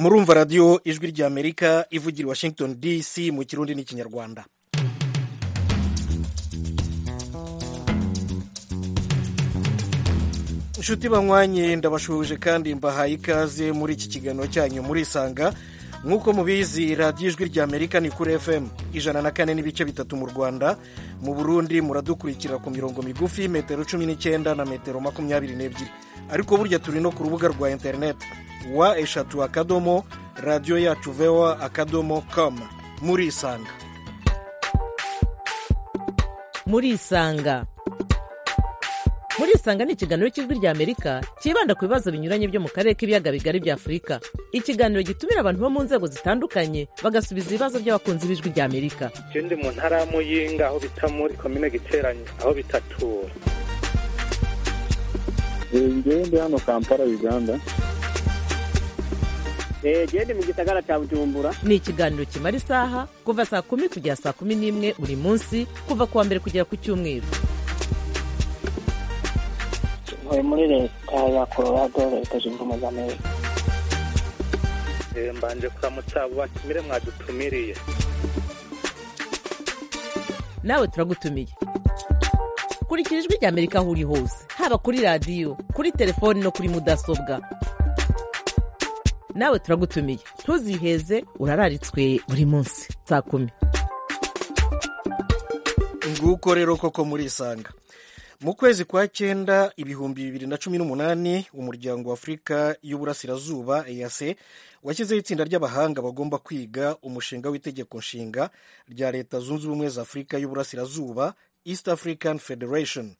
murumva radiyo ijwi ry'amerika ivugira i washington dc mu kirundi n'ikinyarwanda inshuti banywanye ndabashuhuje kandi mbahaye ikaze muri iki kiganiro cyanyu murisanga nk'uko mubizi radiyo ijwi ry'amerika ni kuri fm ijana na kane n'ibice bitatu mu rwanda mu burundi muradukurikira ku mirongo migufi metero cumi n'icyenda na metero makumyabiri n'ebyiri ariko burya turi no ku rubuga rwa interineti wa eshatu akadomo radiyo yacu vewa akadomo kamu murisanga murisanga murisanga ni ikiganiro cy'ijwi ry'amerika cyibanda ku bibazo binyuranye byo mu karere k'ibiyaga bigari bya afurika ikiganiro gitumira abantu bo mu nzego zitandukanye bagasubiza ibibazo by'abakunzi b'ijwi ry'amerika icyo ndi mu ntara ya muyinga aho bita muri komine giteranye aho bitatura ngewe ndi hano kampala uganda gende mu gisagara cya bujumbura ni ikiganiro kimara isaha kuva saa kumi kugera saa kumi n'imwe buri munsi kuva ku wa mbere kugera ku cyumweru ntuye muri leta ya colorado leta zunze ubumwe za amerika mbanje kuramutsa abo batumire mwadutumiriye nawe turagutumiye kurikira ijwi ry'amerika aho uri hose haba kuri radiyo kuri telefoni no kuri mudasobwa nawe turagutumiye ntuziheze urararitswe buri munsi saa kumi nguko rero koko murisanga mu kwezi kwa cyenda ibihumbi bibiri na cumi n'umunani umuryango wa afurika y'uburasirazuba ease washyizeho itsinda ry'abahanga bagomba kwiga umushinga w'itegeko nshinga rya leta zunze ubumwe za afurika y'uburasirazuba east african federation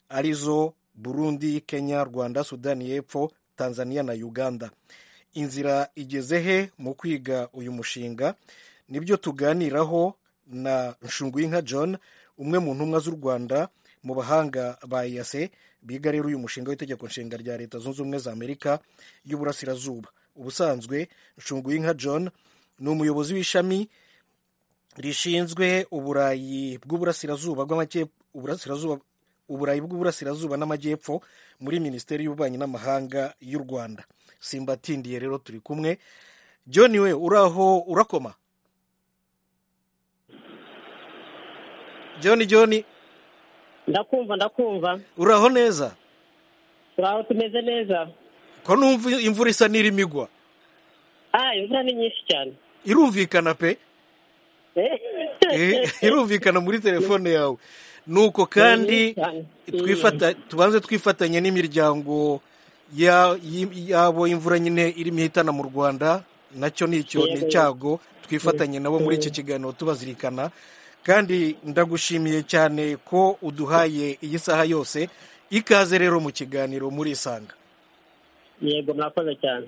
arizo burundi kenya rwanda sudani y'epfo tanzania na uganda inzira igeze he mu kwiga uyu mushinga nibyo tuganiraho na nshunguyinka john umwe mu ntumwa z'u rwanda mu bahanga ba eyase biga rero uyu mushinga w'itegeko nshinga rya leta zunze ubumwe za amerika y'uburasirazuba ubusanzwe nshunguyinka john ni umuyobozi w'ishami rishinzwe uburayi bw'uburasirazuba uburayi bw'uburasirazuba n'amajyepfo muri minisiteri y'ububanyi n'amahanga y'u rwanda simbatindiye rero turi kumwe john we uraho urakoma john john ndakumva ndakumva uraho neza turaho tumeze neza ko numva imvura isa n'irimo igwa ah imvura ni nyinshi cyane irumvikana pe irumvikana muri telefone yawe nuko kandi tubanze twifatanye n'imiryango yabo imvura nyine irimo ihitana mu rwanda nacyo ni icyago twifatanye nabo muri iki kiganiro tubazirikana kandi ndagushimiye cyane ko uduhaye iyi saha yose ikaze rero mu kiganiro muri isanga yego mwakoze cyane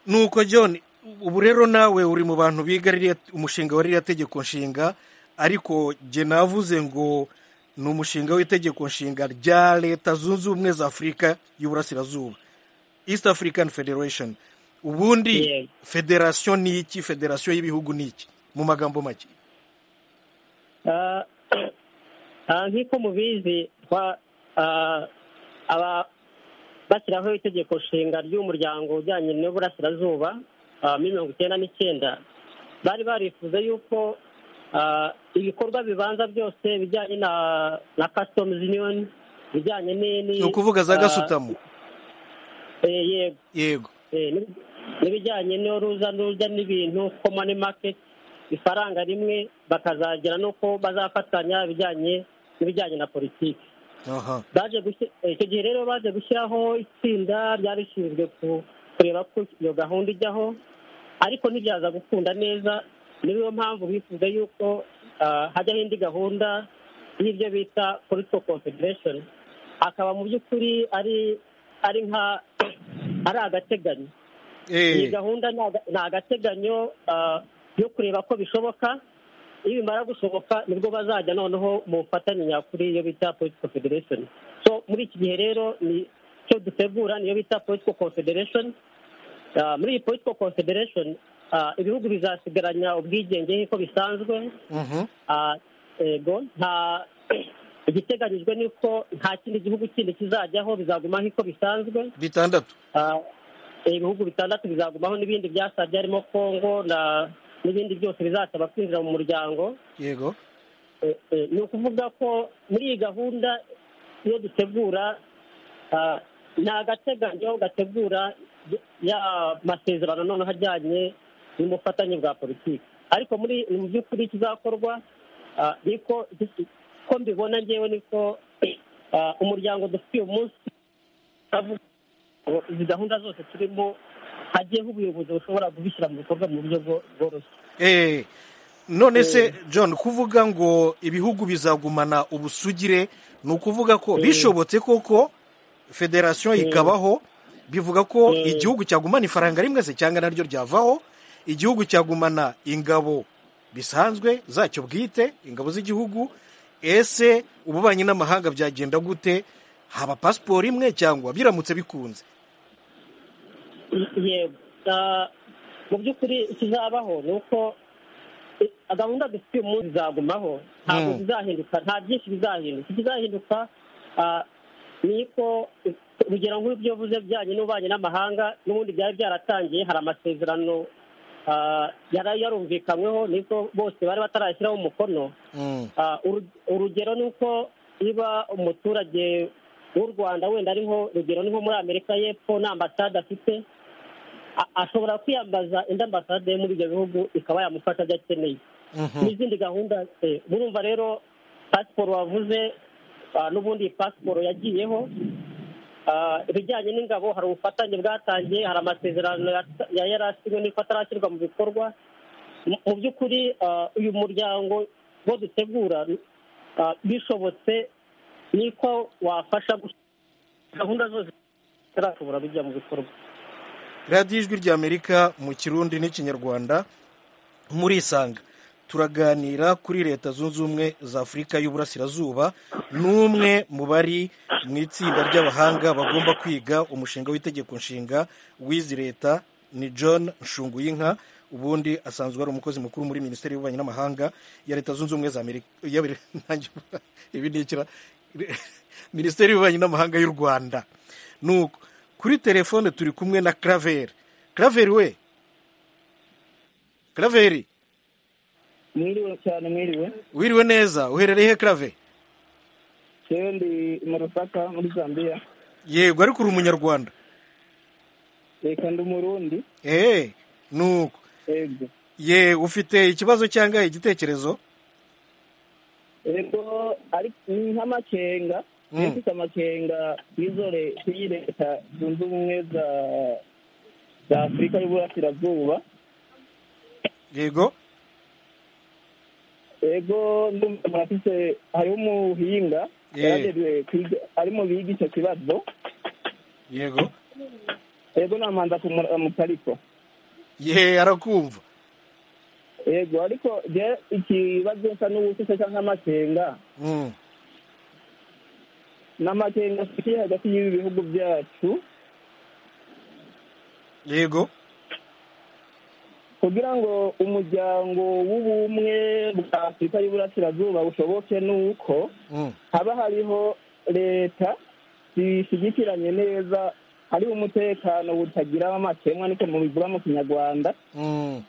nuko john ubu rero nawe uri mu bantu biga umushinga wa ririya tegeko nshinga ariko jye navuze ngo ni umushinga w'itegeko nshinga rya leta zunze ubumwe za afurika y'uburasirazuba east african federation ubundi federasiyo ni iki federasiyo y'ibihugu ni iki mu magambo make nk'uko mubizi bashyiraho itegeko nshinga ry'umuryango ujyanye n'uburasirazuba mirongo icyenda n'icyenda bari barifuza yuko ibikorwa bibanza byose bijyanye na na customs union bijyanye ni ukuvuga za gasutamu yego yego n'ibijyanye n'uruza n'urujya n'ibintu common market ifaranga rimwe bakazagera nuko bazafatanya ibijyanye n'ibijyanye na politiki icyo gihe rero baje gushyiraho itsinda ryari rishinzwe kureba ko iyo gahunda ijyaho ariko ntibyaza gukunda neza niyo mpamvu bifuza yuko hajyaho indi gahunda y'ibyo bita political confederation akaba mu by'ukuri ari ari nka ari agateganyo iyi gahunda ni agateganyo yo kureba ko bishoboka iyo bimara gushoboka nibwo bazajya noneho mu bufatanye nyakuri iyo bita political confederation so muri iki gihe rero ni cyo dutegura niyo bita political confederation muri iyi political confederation ibihugu bizasigaranya ubwigenge nk'uko bisanzwe yego nta igiteganyijwe ni uko nta kindi gihugu kindi kizajyaho bizaguma nk'uko bisanzwe bitandatu ibihugu bitandatu bizagumaho n'ibindi byasabye harimo kongo na n'ibindi byose bizasaba kwinjira mu muryango yego Eh, eh, ni ukuvuga ko muri iyi gahunda iyo dutegura ah, ni agateganyo gategura ya masezerano noneho ajyanye n'ubufatanye bwa politiki ariko muri mu by'ukuri kizakorwa ah, niko ko mbibona ngewe niko ah, umuryango dufitiye umunsi avuga ngo izi gahunda zose turimo hagiyeho ubuyobozi bushobora kubishyira mu bikorwa mu buryo bwo- bworoshye Eh, none se john kuvuga ngo ibihugu bizagumana ubusugire ni ukuvuga ko bishobotse koko federasiyo ikabaho bivuga ko igihugu cyagumana ifaranga rimwe se cyangwa naryo ryavaho igihugu cyagumana ingabo bisanzwe zacyo bwite ingabo z'igihugu ese ububanyi n'amahanga byagenda gute haba pasiporo imwe cyangwa biramutse bikunze yego Ah, mu by'ukuri ikizabaho ni uko eh, gahunda dufite uyu munsi izagumaho ntabwo Mm. bizahinduka nta byinshi bizahinduka ikizahinduka ah, ni ko urugero nk'ibyo uvuze bijyanye n'ububanyi n'amahanga n'ubundi byari byaratangiye hari amasezerano ah, yari yarumvikanyweho niko bose bari batarashyiraho umukono Mm, Ah, uru- urugero ni uko niba umuturage w'u rwanda wenda ariho urugero ni nko muri amerika y'epfo nta ambasade afite a- ashobora kwiyambaza indi ambasade yo muri ibyo bihugu ikaba yamufasha ibyo akeneye mhm. n'izindi gahunda eh, murumva rero pasiporo wavuze ah, n'ubundi iyi pasiporo yagiyeho Ah, ibijyanye n'ingabo hari ubufatanye bwatangiye hari amasezerano ya- ya- yari asinywe n'uko atarashyirwa mu bikorwa Mu- mu by'ukuri ah, uyu muryango wo dutegura ah, bishobotse niko wafasha gusa gahunda zose zitarashobora kujya mu bikorwa radiyo ijwi ry'amerika mu kirundi n'ikinyarwanda murisanga turaganira kuri leta zunze ubumwe za afurika y'uburasirazuba n'umwe mu bari mu itsinda ry'abahanga bagomba kwiga umushinga w'itegeko nshinga w'izi leta ni john nshunguyinka ubundi asanzwe ari umukozi mukuru muri minisiteri y'ububanyi n'amahanga ya leta zunze ubumwe za amerika ya- nanjye- ibi ni ikira- minisiteri y'ububanyi n'amahanga y'u rwanda nuko kuri telefone turi kumwe na Claver Claver we Claver mwiriwe cyane mwiriwe wiriwe neza uherereye he Claver jewe ndi mu rusaka muri zambia yego ariko uri umunyarwanda reka ndi umurundi eh nuko yego ye ufite ikibazo cyangwa igitekerezo yego ariko ni nk'amakenga Mm. niyo mfite amakenga y'izore y'iyi leta zunze ubumwe za za afurika y'uburasirazuba yego yego ndumva murafise hariho umuhinga Eh. yaragejeje kwiga arimo biga icyo kibazo yego yego namanza kumuramuka ariko ye arakumva yego ariko je ikibazo nsa n'ubutise canke amakenga Mm, n'amakenga afitiye hagati y'ibi bihugu byacu yego kugira ngo umuryango w'ubumwe bwa afurika y'uburasirazuba bushoboke ni uko Mm, haba hariho leta zishyigikiranye neza hariho umutekano butagira amakemwa niko mubivuga mu kinyarwanda mm,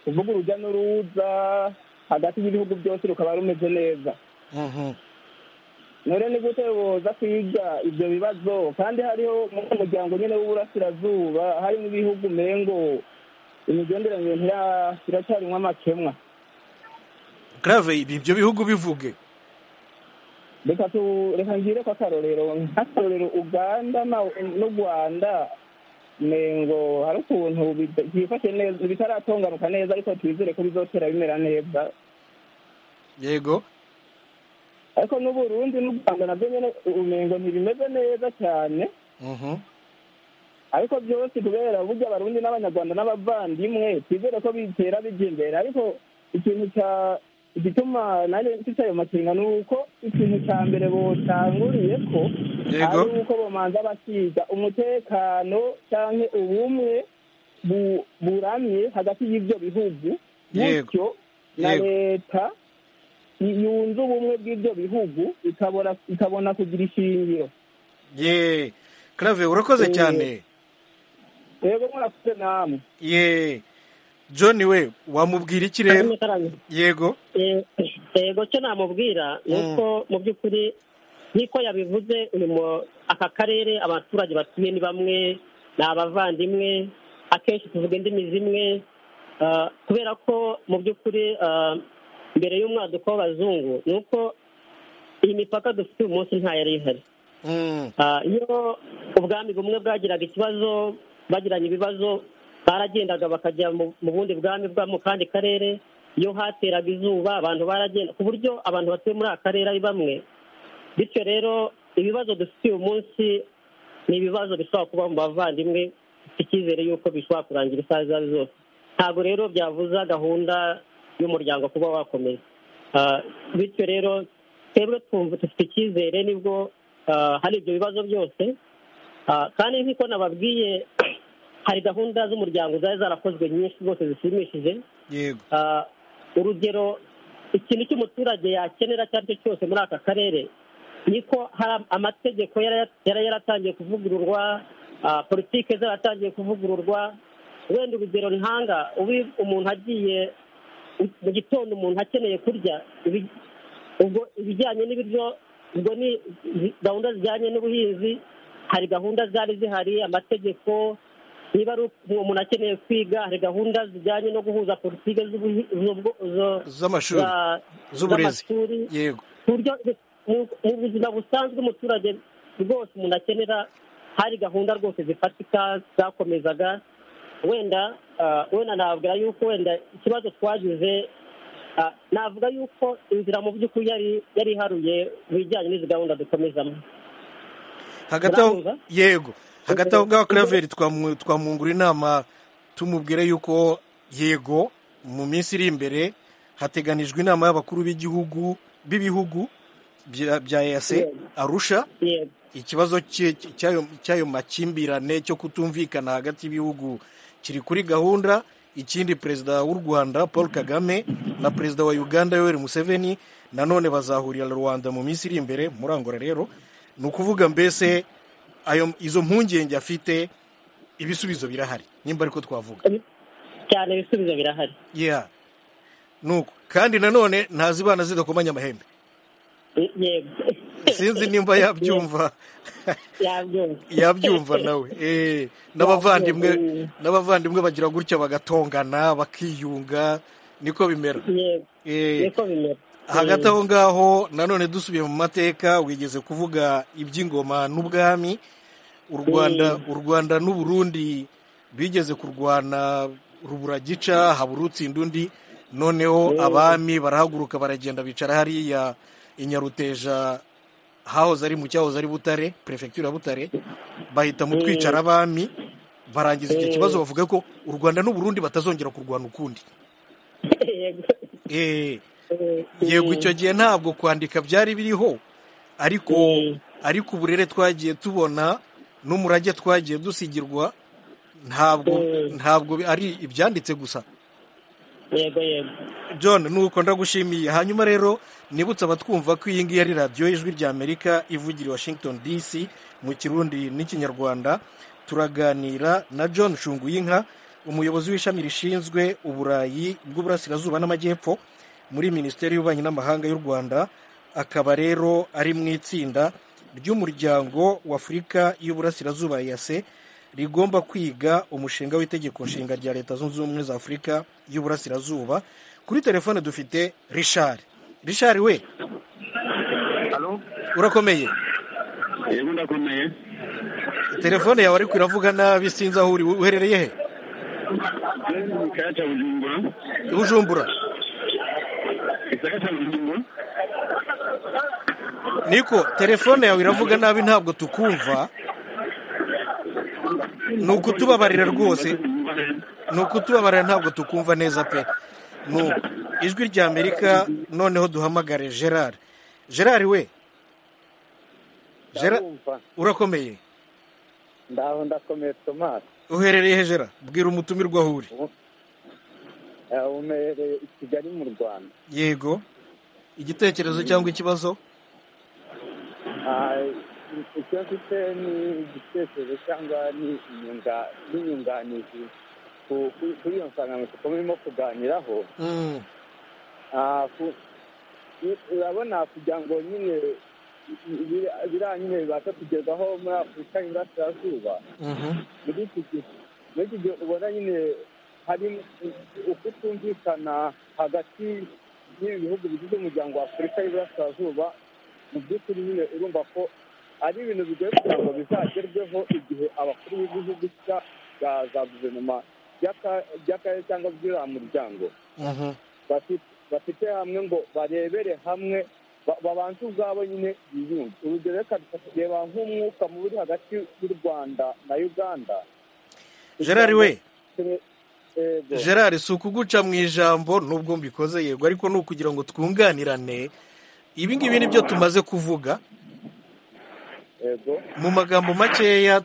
kuvuga urujya n'uruza hagati y'ibihugu byose rukaba rumeze neza mhm. none ni gute boza kwiga ibyo bibazo kandi hariho muri uwo muryango nyine w'uburasirazuba harimo ibihugu umengo imigenderanire ntira- iracyarimwo amakemwa Claver ibi ibyo bihugu bivuge reka tu reka ngire ko akarorero nk'akarorero uganda na- n'u rwanda mengo hari ukuntu bita- byifashe neza bitaratonganuka neza ariko twizere ko bizotera bimera neza yego ariko n'uburundi n'u rwanda nabyo nyene umengo ntibimeze neza cyane Mhm. ariko byose kubera burya abarundi n'abanyarwanda n'abavandimwe twizere ko bitera bijya imbere ariko ikintu cya igituma nanjye mfite ayo makenga ni uko ikintu cya mbere botanguriye ko Yego. ari uko bamanza basiga umutekano cyangwa ubumwe bu- buramye hagati y'ibyo bihugu Yego. bityo na Yego. leta y- yunze ubumwe bw'ibyo bihugu ikabona ikabona kugira ishingiro ye Claver urakoze Eh, cyane yego murakuze namwe ye john we wamubwira iki rero yego yego cyo namubwira ni uko mu by'ukuri nk'uko yabivuze uyu mu aka karere abaturage batuye ni bamwe ni abavandimwe akenshi tuvuga indimi zimwe kubera ko mu by'ukuri mbere y'umwaduko w'abazungu ni uko iyi mipaka dufite uyu munsi yari ihari iyo ubwami bumwe bwagiraga ikibazo bagiranye ibibazo baragendaga bakajya mu bundi bwami bwa mu kandi karere iyo hateraga izuba abantu baragenda ku buryo abantu batuye muri aka karere ari bamwe bityo rero ibibazo dufite uyu munsi ni ibibazo bishobora kuba mu bavandimwe icyizere yuko bishobora kurangira isaha izo ari zose ntabwo rero byavuza gahunda y'umuryango kuba wakomeza bityo rero twebwe twumva dufite icyizere nibwo hari ibyo bibazo byose kandi nk'uko nababwiye hari gahunda z'umuryango zari zarakozwe nyinshi rwose zishimishije urugero ikintu cy'umuturage yakenera icyo ari cyo cyose muri aka karere niko hari amategeko yari yaratangiye kuvugururwa politike zaratangiye kuvugururwa wenda urugero ntanga umuntu agiye mu gitondo umuntu akeneye kurya ubwo ibijyanye n'ibiryo ubwo ni gahunda zijyanye n'ubuhinzi hari gahunda zari zihari amategeko niba ari umuntu akeneye kwiga hari gahunda zijyanye no guhuza politiki z'amashuri z'uburezi yego mu buzima busanzwe umuturage rwose umuntu akenera hari gahunda rwose zifatika zakomezaga wenda wenda nababwira yuko wenda ikibazo twagize navuga yuko inzira mu by'ukuri yari iharuye mu bijyanye n'izi gahunda dukomezamo hagati aho yego hagati aho ngaho karaveri twamwungura inama tumubwire yuko yego mu minsi iri imbere hateganijwe inama y'abakuru b'igihugu b'ibihugu bya eyase arusha ikibazo cy'ayo makimbirane cyo kutumvikana hagati y'ibihugu kiri kuri gahunda ikindi perezida w'u rwanda paul kagame na perezida wa uganda yoweri museveni nanone bazahurira rwanda mu minsi iri imbere murangura rero ni ukuvuga mbese izo mpungenge afite ibisubizo birahari nimba ariko twavuga cyane ibisubizo birahari nuko kandi nanone ntazibana zidakomanya amahembe sinzi nimba yabyumva yabyumva nawe n'abavandimwe n'abavandimwe bagira gutya bagatongana bakiyunga niko bimera hagati aho ngaho nanone dusubiye mu mateka wigeze kuvuga iby'ingoma n'ubwami u rwanda u rwanda n'uburundi bigeze kurwana rubura gica habura utsinda undi noneho abami barahaguruka baragenda bicara hariya inyaruteja hahoze ari mu cyahoze ari butare perefegitura butare bahita mu twicara abami barangiza icyo kibazo bavuga ko u rwanda n'uburundi batazongera kurwana ukundi yego icyo gihe ntabwo kwandika byari biriho ariko ariko uburere twagiye tubona n'umurage twagiye dusigirwa ntabwo ntabwo ari ibyanditse gusa yego yego john nuko ndagushimiye hanyuma rero nibutse abatwumva ko iyi ngiyi ari radiyo ijwi rya amerika ivugira i washington dc mu kirundi n'ikinyarwanda turaganira na john shunguyinka umuyobozi w'ishami rishinzwe uburayi bw'uburasirazuba n'amajyepfo muri minisiteri y'ububanyi n'amahanga y'u rwanda akaba rero ari mu itsinda ry'umuryango w'afurika y'uburasirazuba yase rigomba kwiga umushinga w'itegeko nshinga rya leta zunze ubumwe za afurika y'uburasirazuba kuri telefone dufite rishari rishari we urakomeye yego ndakomeye telefone yawe ariko iravuga nabi sinzi aho uri uherereye he mu kayaga cya bujumbura bujumbura igisaka cya bujumbura niko telefone yawe iravuga nabi ntabwo tukumva ni ukutubabarira rwose ni ukutubabarira ntabwo tukumva neza pe ni ijwi rya amerika noneho duhamagare gerard gerard we urakomeye ndaho ndakomeye tomasi uherereye he gerard bwira umutumirwa aho uri uherereye i kigali mu rwanda yego igitekerezo cyangwa ikibazo icyo mfite ni igitekerezo cyangwa ni inyunga- n'inyunganizi ku- ku- kuri iyo nsanganyamatsiko murimo kuganiraho Ah, ku- i- urabona kugira ngo nyine bira- biriya nyine bibashe kugerwaho muri afurika y'iburasirazuba muri iki gihe muri iki gihe ubona nyine hari ukutumvikana hagati y'ibi bihugu bigize umuryango wa afurika y'iburasirazuba mu by'ukuri nyine urumva ko ari ibintu bigoye kugira ngo bizagerweho igihe abakuru b'ibihugu bya- bya- za guverinoma by'aka- by'akarere cyangwa by'uriya muryango bafite bafite hamwe ngo barebere hamwe ba- babanze ubwabo nyine biyunge urugero reka tukareba nk'umwuka mubi hagati y'u rwanda na uganda gerard we Yego. gerard si ukuguca mu ijambo nubwo mbikoze yego ariko ni ukugira ngo twunganirane ibi ngibi ni byo tumaze kuvuga Yego. mu magambo makeya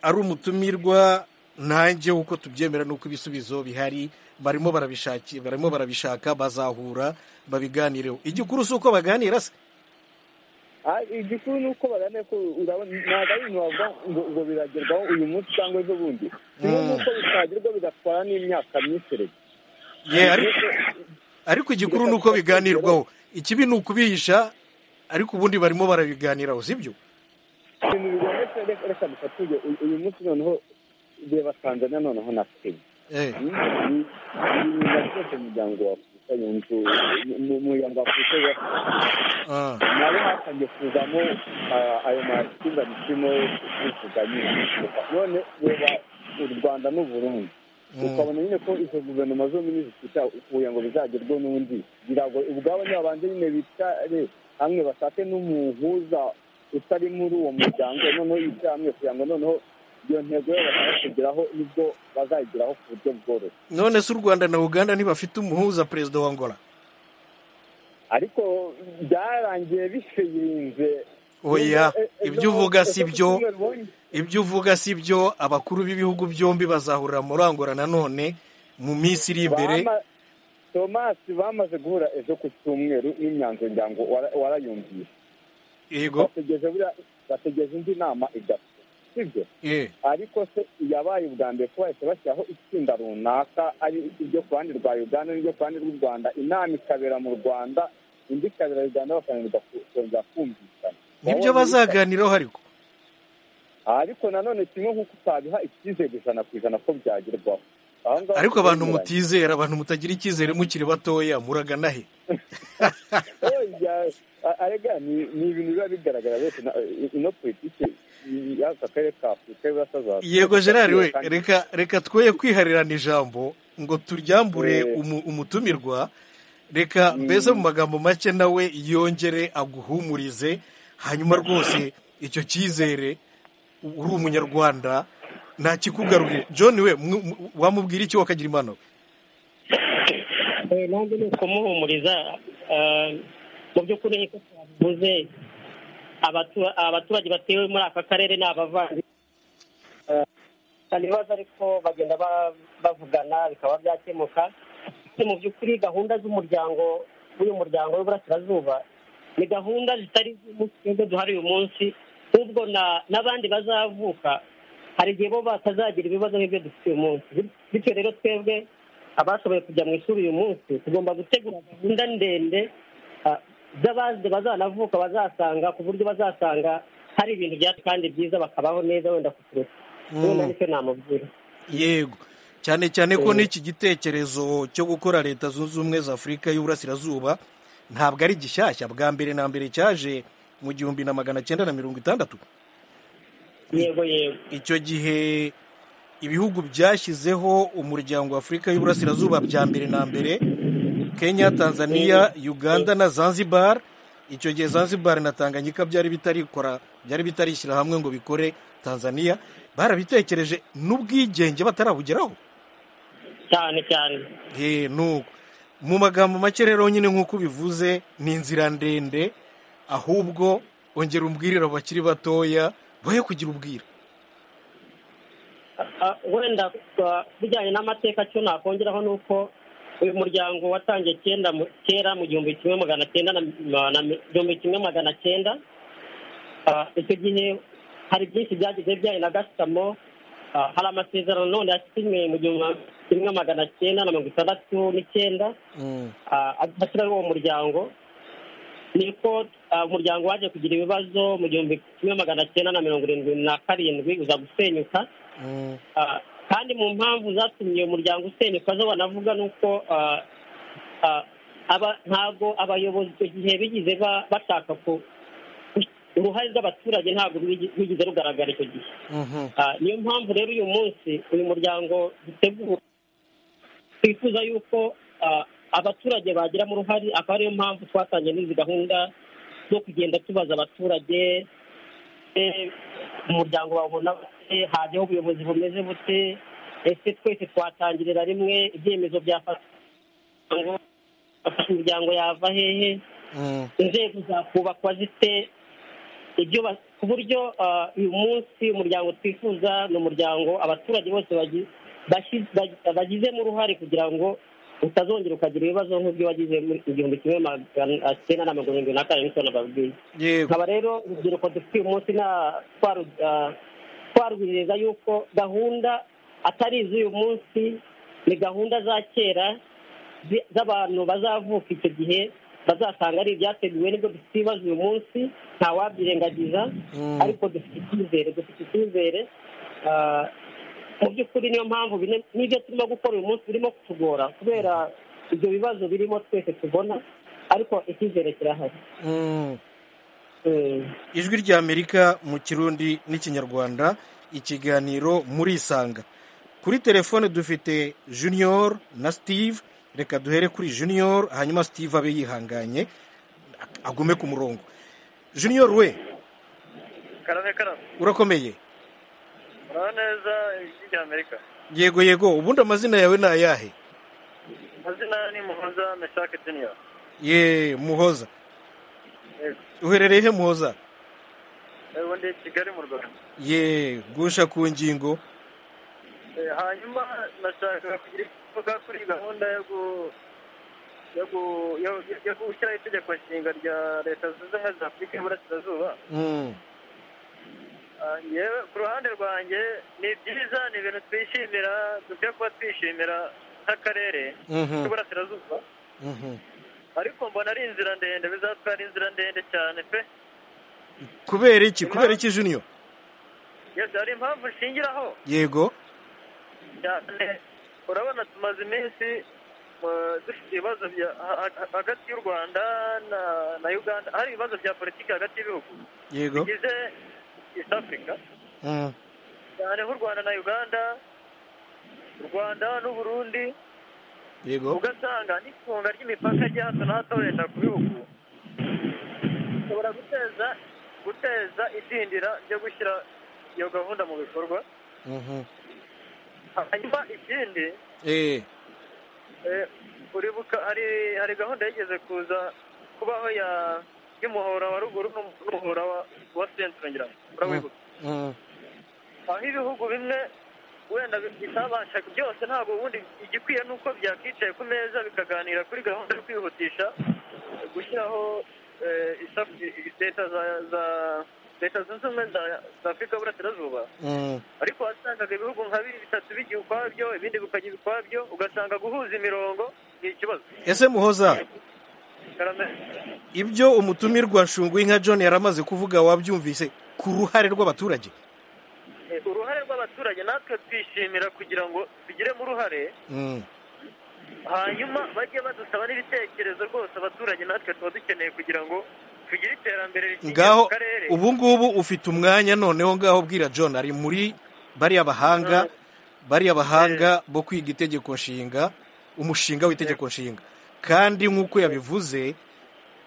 ari umutumirwa nanjye uko tubyemera n'uko ibisubizo bihari barimo barabishaki barimo barabishaka bazahura babiganireho igikuru si uko baganira se Ah, igikuru ni uko barane ko urabona ntabwo ari ibintu bavuga ngo ngo biragerwaho uyu munsi cyangwa ejo bundi kimwe n'uko bitagerwa bigatwara n'imyaka myinshi rege Ye, ariko ariko igikuru ni uko biganirwaho ikibi ni ukubihisha ariko ubundi barimo barabiganiraho si byo ibintu bibonetse reka reka dufatuye uyu- uyu munsi noneho reba tanzania noneho na kenya Eh. ibintu byose umuryango wa afurika yunze mu muryango wa afurika nabo hatangiye kuzamo ah, ayo makimbirane kirimo kuvuga nyine none reba u rwanda n'u burundi ukabona nyine ko izo guverinoma zombi nizisita kugira ngo bizagerweho n'undi kugira ngo ubwabo nibabanze nyine bicare hamwe bashake n'umuhuza utari muri uwo muryango noneho yicare hamwe kugira ngo noneho iyo ntego yabo bashaka kugeraho nibwo bazayigeraho ku buryo bworoshye none se u rwanda na uganda ntibafite umuhuza perezida wa angola ariko byarangiye bishinze oya Eh, eh, ibyo uvuga ejo si ku byo cyumweru bonye. ibyo uvuga si byo abakuru b'ibihugu byombi bazahurira muri angola nanone mu minsi iri imbere Bama- tomasi bamaze guhura ejo ku cyumweru n'imyanzuro ngira ngo wara- warayumvishe yego bategeje buriya- bategeje indi nama igapfa sibyo Eh. ariko se yabaye ubwa mbere ko bahise bashyiraho itsinda runaka ari iryo ku ruhande rwa uganda n'iryo ku ruhande rw'u rwanda inama ikabera mu rwanda indi ikabera uganda bakananirwa ku- kongera kumvikana nibyo Wabona ibisa- bazaganiraho ariko ariko nanone kimwe nk'uko utabiha icyizere ijana ku ijana ko byagerwaho Aho ngaho ariko abantu tuzemeranya. mutizera abantu mutagira icyizere mukiri batoya muragana he Oya, a- arega ni ni ibintu biba bigaragara rwose na- ino politiki y'aka karere ka afurika y'uburasirazuba yego gerard we Kandi- reka reka twoye kwiharirana ijambo ngo turyambure Eh. umu- umutumirwa reka mbese mu magambo make nawe yongere aguhumurize hanyuma rwose icyo cyizere uri umunyarwanda ntakikugarurire john we mw- mw- wamubwira iki wakagira impanuro Eh, nanjye ni ukumuhumuriza eh, mu by'ukuri nk'uko twabivuze abatu- abaturage batewe muri aka karere ni abavandimwe Eh, hari ibibazo ariko bagenda ba- bavugana bikaba byakemuka Ariko mu by'ukuri gahunda z'umuryango w'uyu muryango w'iburasirazuba ni gahunda zitari iz'umunsi twebwe duhari uyu munsi ahubwo na- n'abandi bazavuka hari igihe bo batazagira ibibazo nk'ibyo dufite uyu munsi bityo rero twebwe abashoboye kujya mu ishuri uyu munsi tugomba gutegura gahunda ndende ah, z'abandi bazanavuka bazasanga ku buryo bazasanga hari ibintu byacu kandi byiza bakabaho neza wenda kuturutse Mm. wenda nicyo namubwira yego cyane cyane ko Eh. n'iki gitekerezo cyo gukora leta zunze ubumwe za afurika y'uburasirazuba ntabwo ari gishyashya bwa mbere na mbere cyaje mu gihumbi na magana cyenda na mirongo itandatu yego yego icyo gihe ibihugu byashyizeho umuryango wa afurika y'uburasirazuba bya mbere na mbere kenya tanzania uganda na zanzibar icyo gihe zanzibar na tanganyika byari bitarikora byari bitarishyira hamwe ngo bikore tanzania barabitekereje n'ubwigenge batarabugeraho cyane cyane Eh, nuko mu magambo make rero nyine nk'uko ubivuze ni inzira ndende ahubwo ongera umbwirire abo bakiri batoya boye kugira ubwira Ah, wenda ah, bijyanye n'amateka cyo nakongeraho ni uko uyu muryango watangiye kenda mu- kera mu gihumbi kimwe magana cyenda na na- na- igihumbi kimwe magana cyenda icyo gihe hari byinshi byagize bijyanye na gasutamo hari amasezerano none yasinywe mu gihumbi kimwe magana cyenda na mirongo itandatu n'icyenda ashyiraho uwo muryango niko umuryango waje kugira ibibazo mu gihumbi kimwe magana cyenda na mirongo irindwi na karindwi uza gusenyuka kandi mu mpamvu zatumye umuryango usenyuka zo banavuga ni uko ntabwo abayobozi icyo gihe bigize bashaka uruhare rw'abaturage ntabwo rwigeze rugaragara icyo gihe niyo mpamvu rero uyu munsi uyu muryango dutegura twifuza yuko abaturage bagiramo uruhare akaba ariyo mpamvu twatangiye n'izi gahunda zo kugenda tubaza abaturage umuryango bawubona bute hajyaho ubuyobozi bumeze bute ese twese twatangirira rimwe ibyemezo byafatwa afasha imiryango yava hehe inzego zakubakwa zite ibyo ku buryo uyu munsi umuryango twifuza ni umuryango abaturage bose bagizemo uruhare kugira ngo utazongera ukagira ibibazo nk'ibyo wagize mu gihumbi kimwe magana cyenda na mirongo irindwi na karindwi cyane babwiye nkaba rero urubyiruko dufite uyu munsi twarwiriza yuko gahunda atari iz'uyu munsi ni gahunda za kera z'abantu bazavuka icyo gihe bazasanga ari ibyateguwe nibwo dufite ibibazo uyu munsi nta wabyirengagiza ariko dufite icyizere dufite icyizere mu by'ukuri niyo mpamvu n'ibyo turimo gukora uyu munsi birimo kutugora kubera ibyo bibazo birimo twese tubona ariko icyizere kirahari ijwi rya amerika mu kirundi n'ikinyarwanda ikiganiro murisanga kuri telefone dufite junior na steve reka duhere kuri junior hanyuma steve abe yihanganye agume ku murongo junior we karame karame urakomeye uraba neza ijwi rya amerika yego yego ubundi amazina yawe ni ayahe amazina ni muhoza meshake junior ye muhoza uherereye he muhoza ubu ndi kigali mu rwanda ye gusha ku ngingo hanyuma nashaka kugira icyo mvuga kuri gahunda yo gushyiraho itegeko nshinga rya leta zunze ubumwe za afurika y'iburasirazuba yewe ku ruhande rwanjye ni byiza ni ibintu twishimira dukwiye kuba twishimira nk'akarere k'iburasirazuba ariko mbona ari inzira ndende bizatwara inzira ndende cyane pe kubera iki kubera iki juniyo hari impamvu nshingiraho yego cyane urabona tumaze iminsi dufite ibibazo hagati y'u rwanda na uganda hari ibibazo bya politiki hagati y'ibihugu bigize east africa cyane nk'u rwanda na uganda u rwanda n'uburundi ugasanga n'ifunga ry'imipaka rya hato na hato leta ku bihugu ushobora guteza guteza idindira ryo gushyira iyo gahunda mu bikorwa hanyuma ikindi uribuka hari hari gahunda yigeze kuza kubaho ya y'umuhora wa ruguru n'umuhora wa sentire ngira urawibuka aho ibihugu bimwe wenda bitabashaga byose ntabwo ubundi igikwiye ni uko byakwicaye ku meza bikaganira kuri gahunda yo kwihutisha gushyiraho leta za leta zunze ubumwe za afurika y'uburasirazuba ariko wasangaga ibihugu nka bibiri bitatu bigiye ukwabyo ibindi bikajya ukwabyo ugasanga guhuza imirongo ni ikibazo ese muhoza ibyo umutumirwa nshunguye nka john yari amaze kuvuga wabyumvise ku ruhare rw'abaturage uruhare rw'abaturage natwe twishimira kugira ngo tugiremo uruhare hanyuma bajye badusaba n'ibitekerezo rwose abaturage natwe tuba dukeneye kugira ngo tugire iterambere rikingiye ngaho mu karere ubu ngubu ufite umwanya noneho ngaho bwira john ari muri bariya bahanga bariya bahanga bo kwiga itegeko nshinga umushinga w'itegeko nshinga kandi nk'uko yabivuze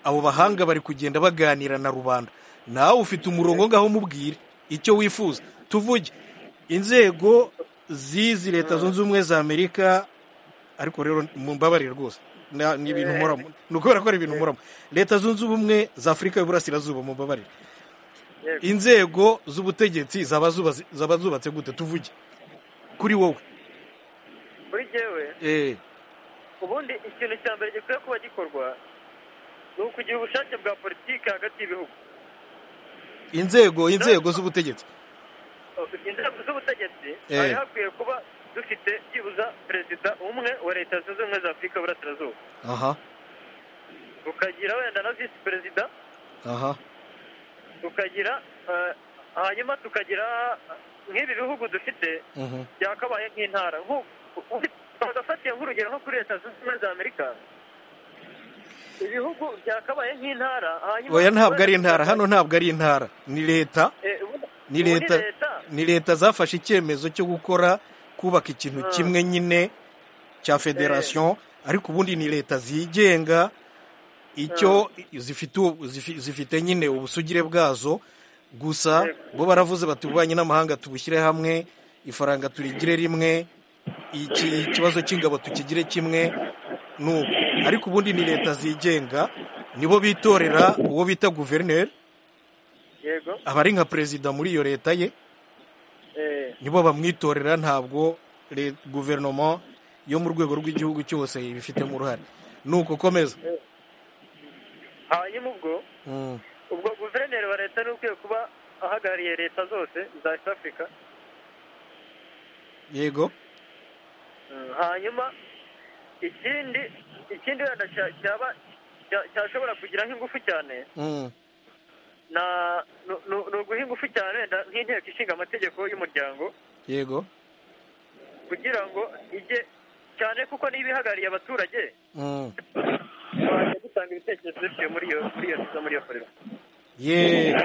abo bahanga bari kugenda baganira na rubanda nawe ufite umurongo ngaho umubwire icyo wifuza tuvuge inzego z'izi leta zunze ubumwe za amerika ariko rero mumbabarire rwose na- ni ibintu muramo ni ukubera ko ari ibintu muramo leta zunze ubumwe za afurika y'uburasirazuba mumbabarire inzego z'ubutegetsi zaba zubatse- zaba zubatse gute tuvuge kuri wowe muri jyewe Eh, ubundi ikintu cya mbere gikwiye kuba gikorwa ni ukugira ubushake bwa politiki hagati y'ibihugu inzego inzego z'ubutegetsi inzego z'ubutegetsi hari hakwiye kuba dufite byibuza perezida umwe wa leta zunze ubumwe za afurika y'uburasirazuba aha ukagira wenda na visi perezida aha tukagira eh, hanyuma tukagira nk'ibi bihugu dufite mhm, byakabaye nk'intara nk'u- u- bagafatiye nk'urugero nko kuri leta zunze ubumwe za amerika ibihugu byakabaye nk'intara hanyuma oya ntabwo ari intara hano ntabwo ari intara ni leta Eh, ubu- ni ubu leta ni leta zafashe icyemezo cyo gukora kubaka ikintu Mm. kimwe nyine cya federasiyo ariko ubundi ni leta zigenga icyo zifite ubu- zifi- zifite nyine ubusugire bwazo gusa bo baravuze bati ububanyi n'amahanga tubushyire hamwe ifaranga turigire rimwe iki ikibazo cy'ingabo tukigire kimwe nuko ariko ubundi ni leta zigenga nibo bitorera uwo bita guverineri yego aba ari nka perezida muri iyo leta ye eh, nibo bamwitorera ntabwo le- guverinoma yo mu rwego rw'igihugu cyose ibifitemo uruhare ni uko komeza hanyuma ubwo Mm, ubwo guverineri wa leta ni ukwiye kuba ahagarariye leta zose za east africa yego Mm, hanyuma ikindi ikindi wenda cya- cyaba cya- cyashobora kugira nk'ingufu cyane Mm, na nu- nu- ni uguha ingufu cyane wenda nk'inteko ishinga amategeko y'umuryango yego kugira ngo ijye cyane kuko niba ihagarariye abaturage Mm, twajya dutanga ibitekerezo biciye muri iyo muri iyo muri iyo forever ye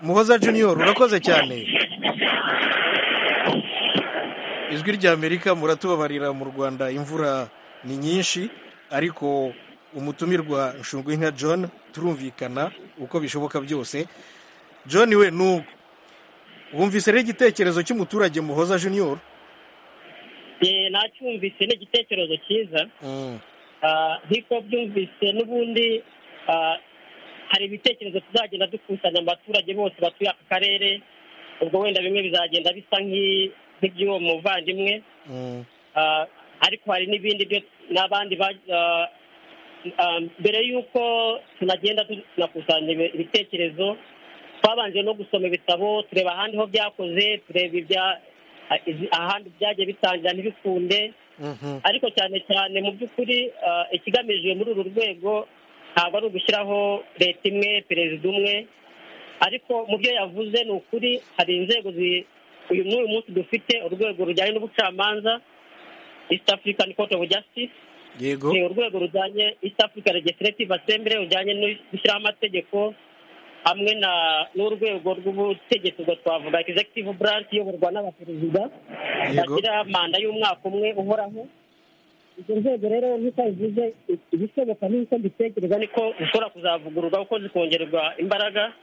muhoza junior urakoze cyane ijwi ry'amerika muratubabarira mu rwanda imvura ni nyinshi ariko umutumirwa nshungwinka john turumvikana uko bishoboka byose john we ni uko wumvise rero igitekerezo cy'umuturage muhoza junior Eh, nacyumvise ni igitekerezo cyiza Mm, Ah, nk'uko byumvise n'ubundi ah, hari ibitekerezo tuzagenda dukusanya mu baturage bose batuye aka karere ubwo wenda bimwe bizagenda bisa nk'i- nk'iby'uwo muvandimwe mm, Ah, ariko hari n'ibindi byo n'abandi ba- ah, ah, mbere y'uko tunagenda tu- tunakusanya ibi- ibitekerezo twabanje no gusoma ibitabo tureba ahandi ho byakoze tureba ibya- ah, izi- ahandi byagiye bitangira ntibikunde mhm, ariko cyane cyane mu by'ukuri ah, ikigamijwe muri uru rwego ntabwo ari ugushyiraho leta imwe perezida umwe ariko mu byo yavuze ni ukuri hari inzego zi- uyu n'uyu munsi dufite urwego rujyanye n'ubucamanza east african court of justice yego ni urwego rujyanye east africa legislative assembly rujyanye no gushyiraho amategeko hamwe na n'urwego rw'ubutegetsi ubwo twavuga executive branch iyoborwa n'abaperezida Yego. bagira manda y'umwaka umwe uhoraho izo nzego rero nk'uko bivuze ibishoboka n'uko mbitekereza niko zishobora kuzavugururwa kuko zikongererwa imbaraga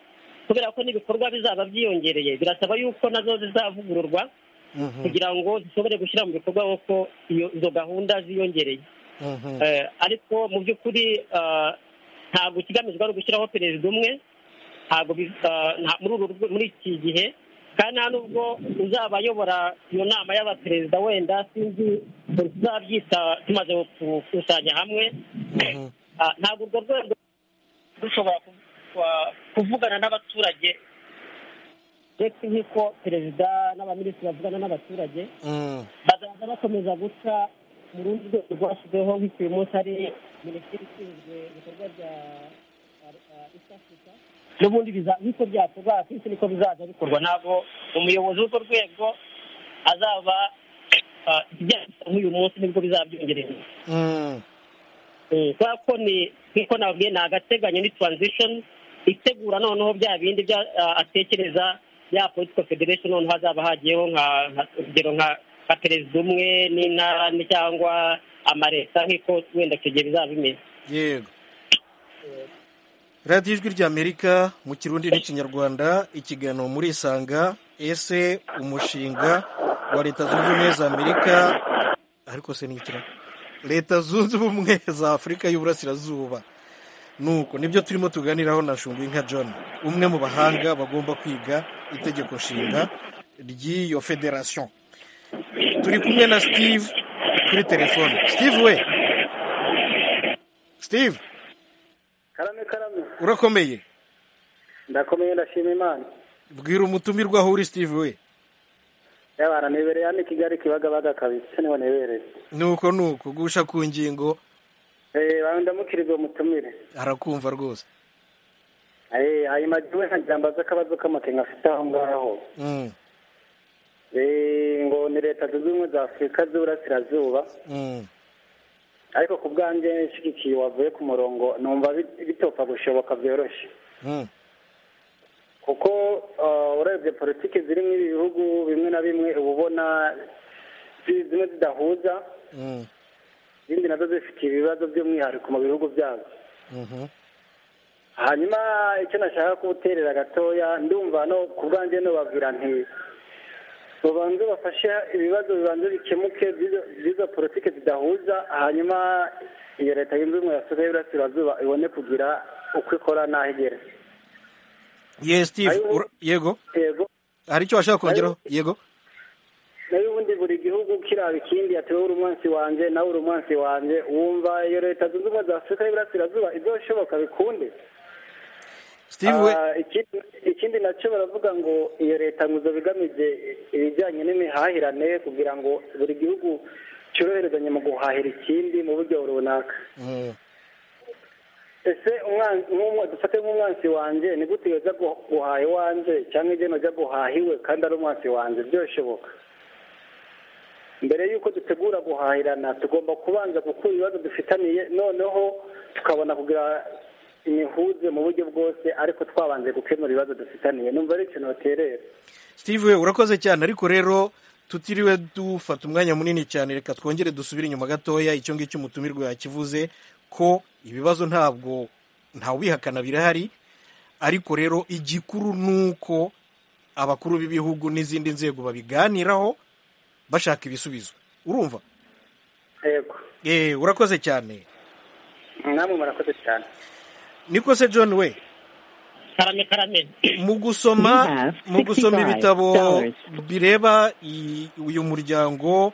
kubera ko n'ibikorwa bizaba byiyongereye birasaba yuko nazo zizavugururwa mhm, kugira ngo zishobore gushyira mu bikorwa kuko iyo izo gahunda ziyongereye mhm, Eh, ariko mu by'ukuri ah, ntabwo ikigamijwe ari ugushyiraho perezida umwe ntabwo bi- ah, nta- muri uru rwe- muri iki gihe kandi nta nubwo uzaba ayobora iyo nama y'abaperezida wenda sinzi ukuntu tuzabyita tumaze gukusanya hamwe mhm. Ah, ntabwo urwo rwego rushobora ku- kwa- kuvugana n'abaturage ndetse nk'uko perezida n'abaminisitiri bavugana n'abaturage Mm, bazaza bakomeza guca mu rundi rwego rwashyizweho nk'iki uyu munsi ari minisiteri ishinzwe ibikorwa bya east africa n'ubundi biza- nk'uko byakorwa akenshi niko bizaza bikorwa ntabwo umuyobozi w'urwo rwego azaba ah, ibyanditse nk'uyu munsi nibwo bizabyongerera mm, Eh, kubera ko ni nk'uko nababwiye ni agateganyo ni transition itegura noneho bya bindi bya ah, atekereza ya political federation noneho hazaba hagiyeho nka nka- urugero nka nka perezida umwe n'intara ni- cyangwa amaleta nk'uko wenda icyo gihe bizaba bimeze yego radiyo ijwi ry'amerika mu kirundi n'ikinyarwanda ikiganiro muri isanga ese umushinga wa leta zunze ubumwe za amerika ariko se ni ikira leta zunze ubumwe za afurika y'uburasirazuba nuko nibyo turimo tuganiraho na nka john umwe mu bahanga bagomba kwiga itegeko nshinga ry'iyo federasiyo turi kumwe na steve kuri telefone steve we steve karame karame urakomeye ndakomeye ndashima imana bwira umutumirwa aho uri sitive we yabara nebereye hano i kigali kibagabaga kabisa niho nebereye nuko nuko gusha ku ngingo eee ndamukirwa mutumire arakumva rwose eee ayo magiwe ntagira mbaza akabazo k'amakenga afite aho ngaho eee ngo ni leta zunze ubumwe za afurika z'uburasirazuba ariko ku bwanjye nshyigikiye wavuye ku murongo numva bitopfa gushoboka byoroshye kuko urebye politiki zirimo ibihugu bimwe na bimwe uba ubona zimwe zidahuza izindi nazo zifitiye ibibazo by'umwihariko mu bihugu byazo hanyuma icyo nashaka kubuterera gatoya ndumva no ku bwanjye nubabwira nti babanze bafashe ibibazo bibanza bikemuke by'izo politiki zidahuza hanyuma iyo leta yunze ubumwe ya afurika y'uburasirazuba ibone kugira uko ikora n'aho igera ye steve yego hari icyo washaka kongeraho yego nayo ubundi buri gihugu kiraba ikindi yatewe urumunsi wanjye nawe urumunsi wanjye wumva iyo leta zunze ubumwe za afurika y'uburasirazuba ibyo bishoboka bikunde ikindi nacyo baravuga ngo iyo leta nguzo bigamije ibijyanye n'imihahirane kugira ngo buri gihugu cyoroherezanye mu guhahira ikindi mu buryo runaka ese dufate nk'umwansi wanjye ni gute yoza guhaha iwanjye cyangwa igena ujya guhaha iwe kandi ari umwansi wanjye byoshoboka mbere y'uko dutegura guhahirana tugomba kubanza gukura ibibazo dufitaniye noneho tukabona kugira imihuze mu buryo bwose ariko twabanje gukemura ibibazo dufitaniye numva ari ikintu baterera steve we urakoze cyane ariko rero tutiriwe dufata umwanya munini cyane reka twongere dusubire inyuma gatoya icyo ngicyo umutumirwa yakivuze ko ibibazo ntabwo ntawubihakana birahari ariko rero igikuru ni uko abakuru b'ibihugu n'izindi nzego babiganiraho bashaka ibisubizo urumva yego urakoze cyane namwe murakoze cyane niko se john we karame karame mu gusoma mu gusoma ibitabo bireba uyu muryango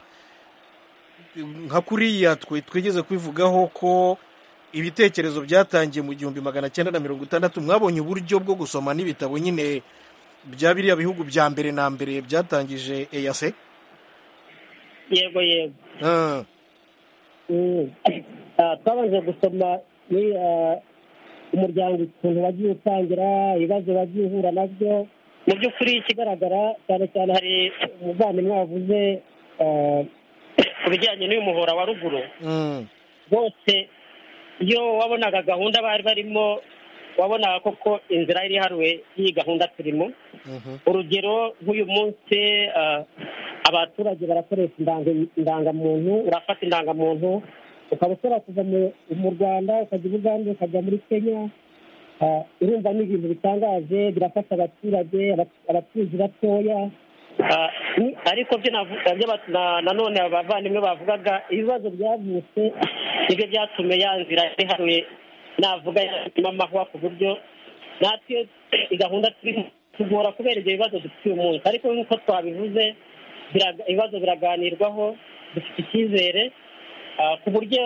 nka kuriya twe twigeze kwivugaho ko ibitekerezo byatangiye mu gihumbi magana cyenda na mirongo itandatu mwabonye uburyo bwo gusoma n'ibitabo nyine bya biriya bihugu bya mbere na mbere byatangije eyase yego yego twabanje gusoma umuryango ukuntu wagiye utangira ibibazo wagiye uhura nabyo mu by'ukuri ikigaragara cyane cyane hari umuvandimwe wavuze ku bijyanye n'uyu muhora wa ruguru bose iyo wabonaga gahunda bari barimo wabonaga koko inzira yari iharuwe y'iyi gahunda turimo urugero nk'uyu munsi abaturage barakoresha indangamuntu urafata indangamuntu ukaba ushobora kuva mu rwanda ukajya i bugande ukajya muri kenya urumva ni ibintu bitangaje birafasha abaturage abacuruzi batoya ariko byo nanone abavandimwe bavugaga ibibazo byavutse nibyo byatumye ya nzira iharuye navuga yatuma amahwa ku buryo natwe gahunda tugora kubera ibyo bibazo dufitiye umunsi ariko nk'uko twabivuze ibibazo biraganirwaho dufite icyizere ku buryo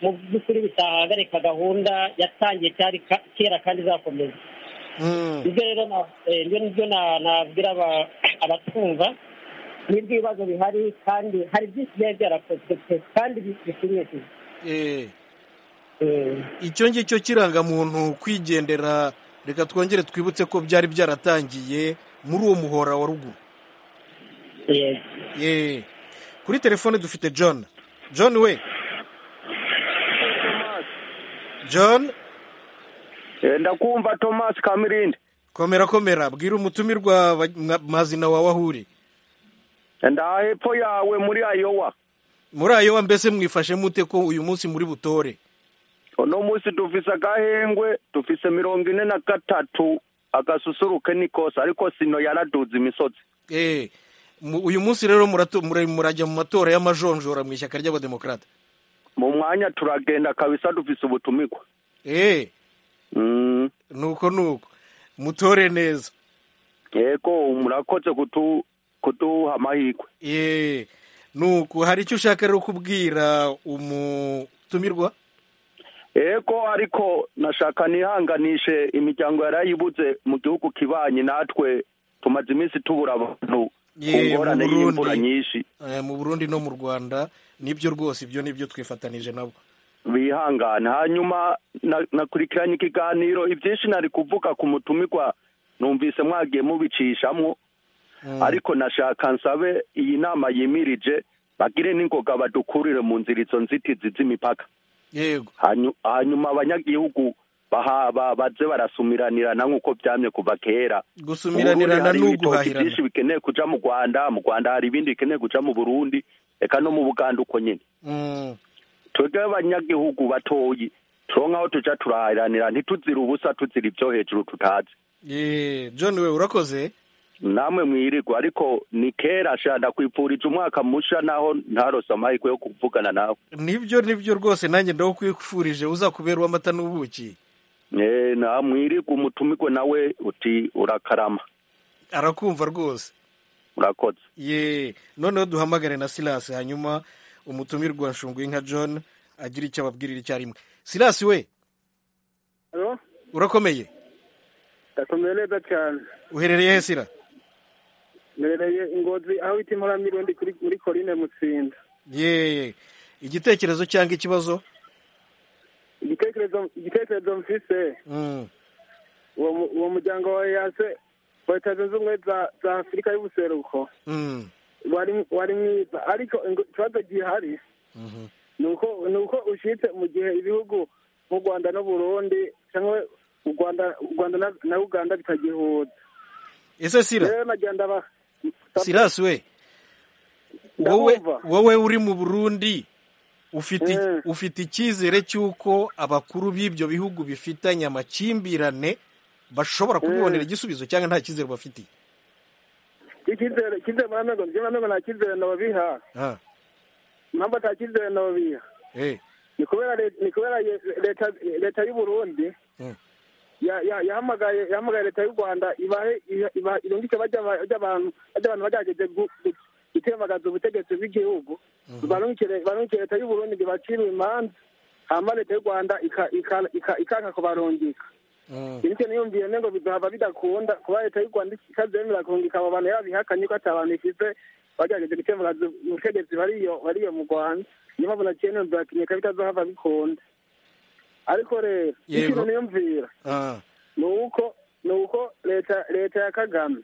mu by'ukuri bitahagarika gahunda yatangiye kera kandi izakomeza ibyo rero nibyo nabwira abatwumva n'ibyo ibibazo bihari kandi hari byinshi biba byarakozwe pe kandi bishimishije icyo ngicyo kirangamuntu kwigendera reka twongere twibutse ko byari byaratangiye muri uwo muhora wa ruguru kuri telefone dufite john john we john ndakumva thomas kamirindi komera komera bwira umutumirwa mazina wawe aho uri hepfo yawe muri ayowa muri ayowa mbese mwifashe mute ko uyu munsi muri butore uno munsi dufise agahengwe dufise mirongo ine na gatatu agasusuruke ni kose ariko sino yaraduze imisozi uyu munsi rero murajya mu matora y'amajonjora mu ishyaka ry'abademokarate mu mwanya turagenda kabisa dufise ubutumikwa nuko nuko mutore neza yego murakoze kuduha amahirwe nuko hari icyo ushaka rero kubwira umutumirwa yego ariko nashaka nihanganishe imiryango yarayibuze mu gihugu kibanye natwe tumaze iminsi tubura abantu Ye, mu ngorane y'imvura Burundi nyinshi eh, mu Burundi no mu Rwanda nibyo rwose ibyo nibyo twifatanije nabo bihangane hanyuma na- nakurikiranye ikiganiro ibyinshi nari kuvuga ku mutumirwa numvise mwagiye mubicishamwo ariko nashaka nsabe iyi nama yimirije bagire n'ingoga badukurire mu nzira izo nzitizi z'imipaka yego Hanyu- hanyuma abanyagihugu bahaba baze barasumiranirana nk'uko byamye kuva kera Gusumiranirana Mu Burundi hari n'uguhahirana. ibitoki byinshi bikeneye kuja mu rwanda mu rwanda hari ibindi bikeneye kuja mu burundi eka no mu buganda uko nyene Mm. twebwe abanyagihugu batoyi turonka aho tuja turaharanira ntituzira ubusa tuzira ibyo hejuru tutazi Ye, John we urakoze namwe mwirirwa ariko ni kera sha ndakwipfurije umwaka musha naho ntarose amahirwe yo kuvugana nawe nibyo nibyo rwose nanjye ndakwifurije uzakubera uw'amata n'ubuki Eh, na mwirirwa umutumirwe nawe uti urakarama arakumva rwose urakoze ye noneho duhamagare na silasi hanyuma umutumirwa nshunguye nka john agira icyo ababwirira icyarimwe silasi we Halo, urakomeye ndakomeye neza cyane. uherereye he sira Mbereye ingozi aho bita impora mirundi kuri muri Coline Mutsinda. ye igitekerezo cyangwa ikibazo Igitekerezo igitekerezo mfise Mm. uwo mu- uwo muryango wa yase wa Leta Zunze Ubumwe za za Afurika y'ubuseruko Mm. wari wari mwiza ariko ingo- ikibazo gihari Mhm. nuko nuko ushitse mu gihe ibihugu nk'u Rwanda n'u Burundi cyangwa u Rwanda u Rwanda na- na Uganda bitagihuza. ese sira Rero nagenda ba sirasi we wowe wowe uri mu burundi ufite ufite icyizere cy'uko abakuru b'ibyo bihugu bifitanye amakimbirane bashobora kubibonera igisubizo cyangwa nta cyizere bafitiye icyizere icyizere muri amengo njyewe amengo nta cyizere nababiha Ah, impamvu ata cyizere nababiha eh, ni kubera le- ni kubera ye- leta leta y'u Burundi Mm. ya- ya- yahamagaye yahamagaye leta y'u Rwanda ibahe iha- ibaha irungisha bajya abantu bajya abantu bagerageje gu- gu- gutembagaza ubutegetsi bw'igihugu barungikire barungikire leta y'u Burundi ngo ibacire imanza hama leta y'u Rwanda ika- ika- ika- ikanka kubarungika mm. ibyo niyumviye ngo bizohava bidakunda kuba leta y'u Rwanda ikazemera kurungika abo bantu yabihakanye ko atabantu ifite bagerageje gukemuraza ubutegetsi bariyo bariyo mu Rwanda niyo mpamvu naciye numvira ati reka bitazohava bikunda ariko rero Yego. ikintu niyumvira Ah, ni uko ni uko leta leta ya Kagame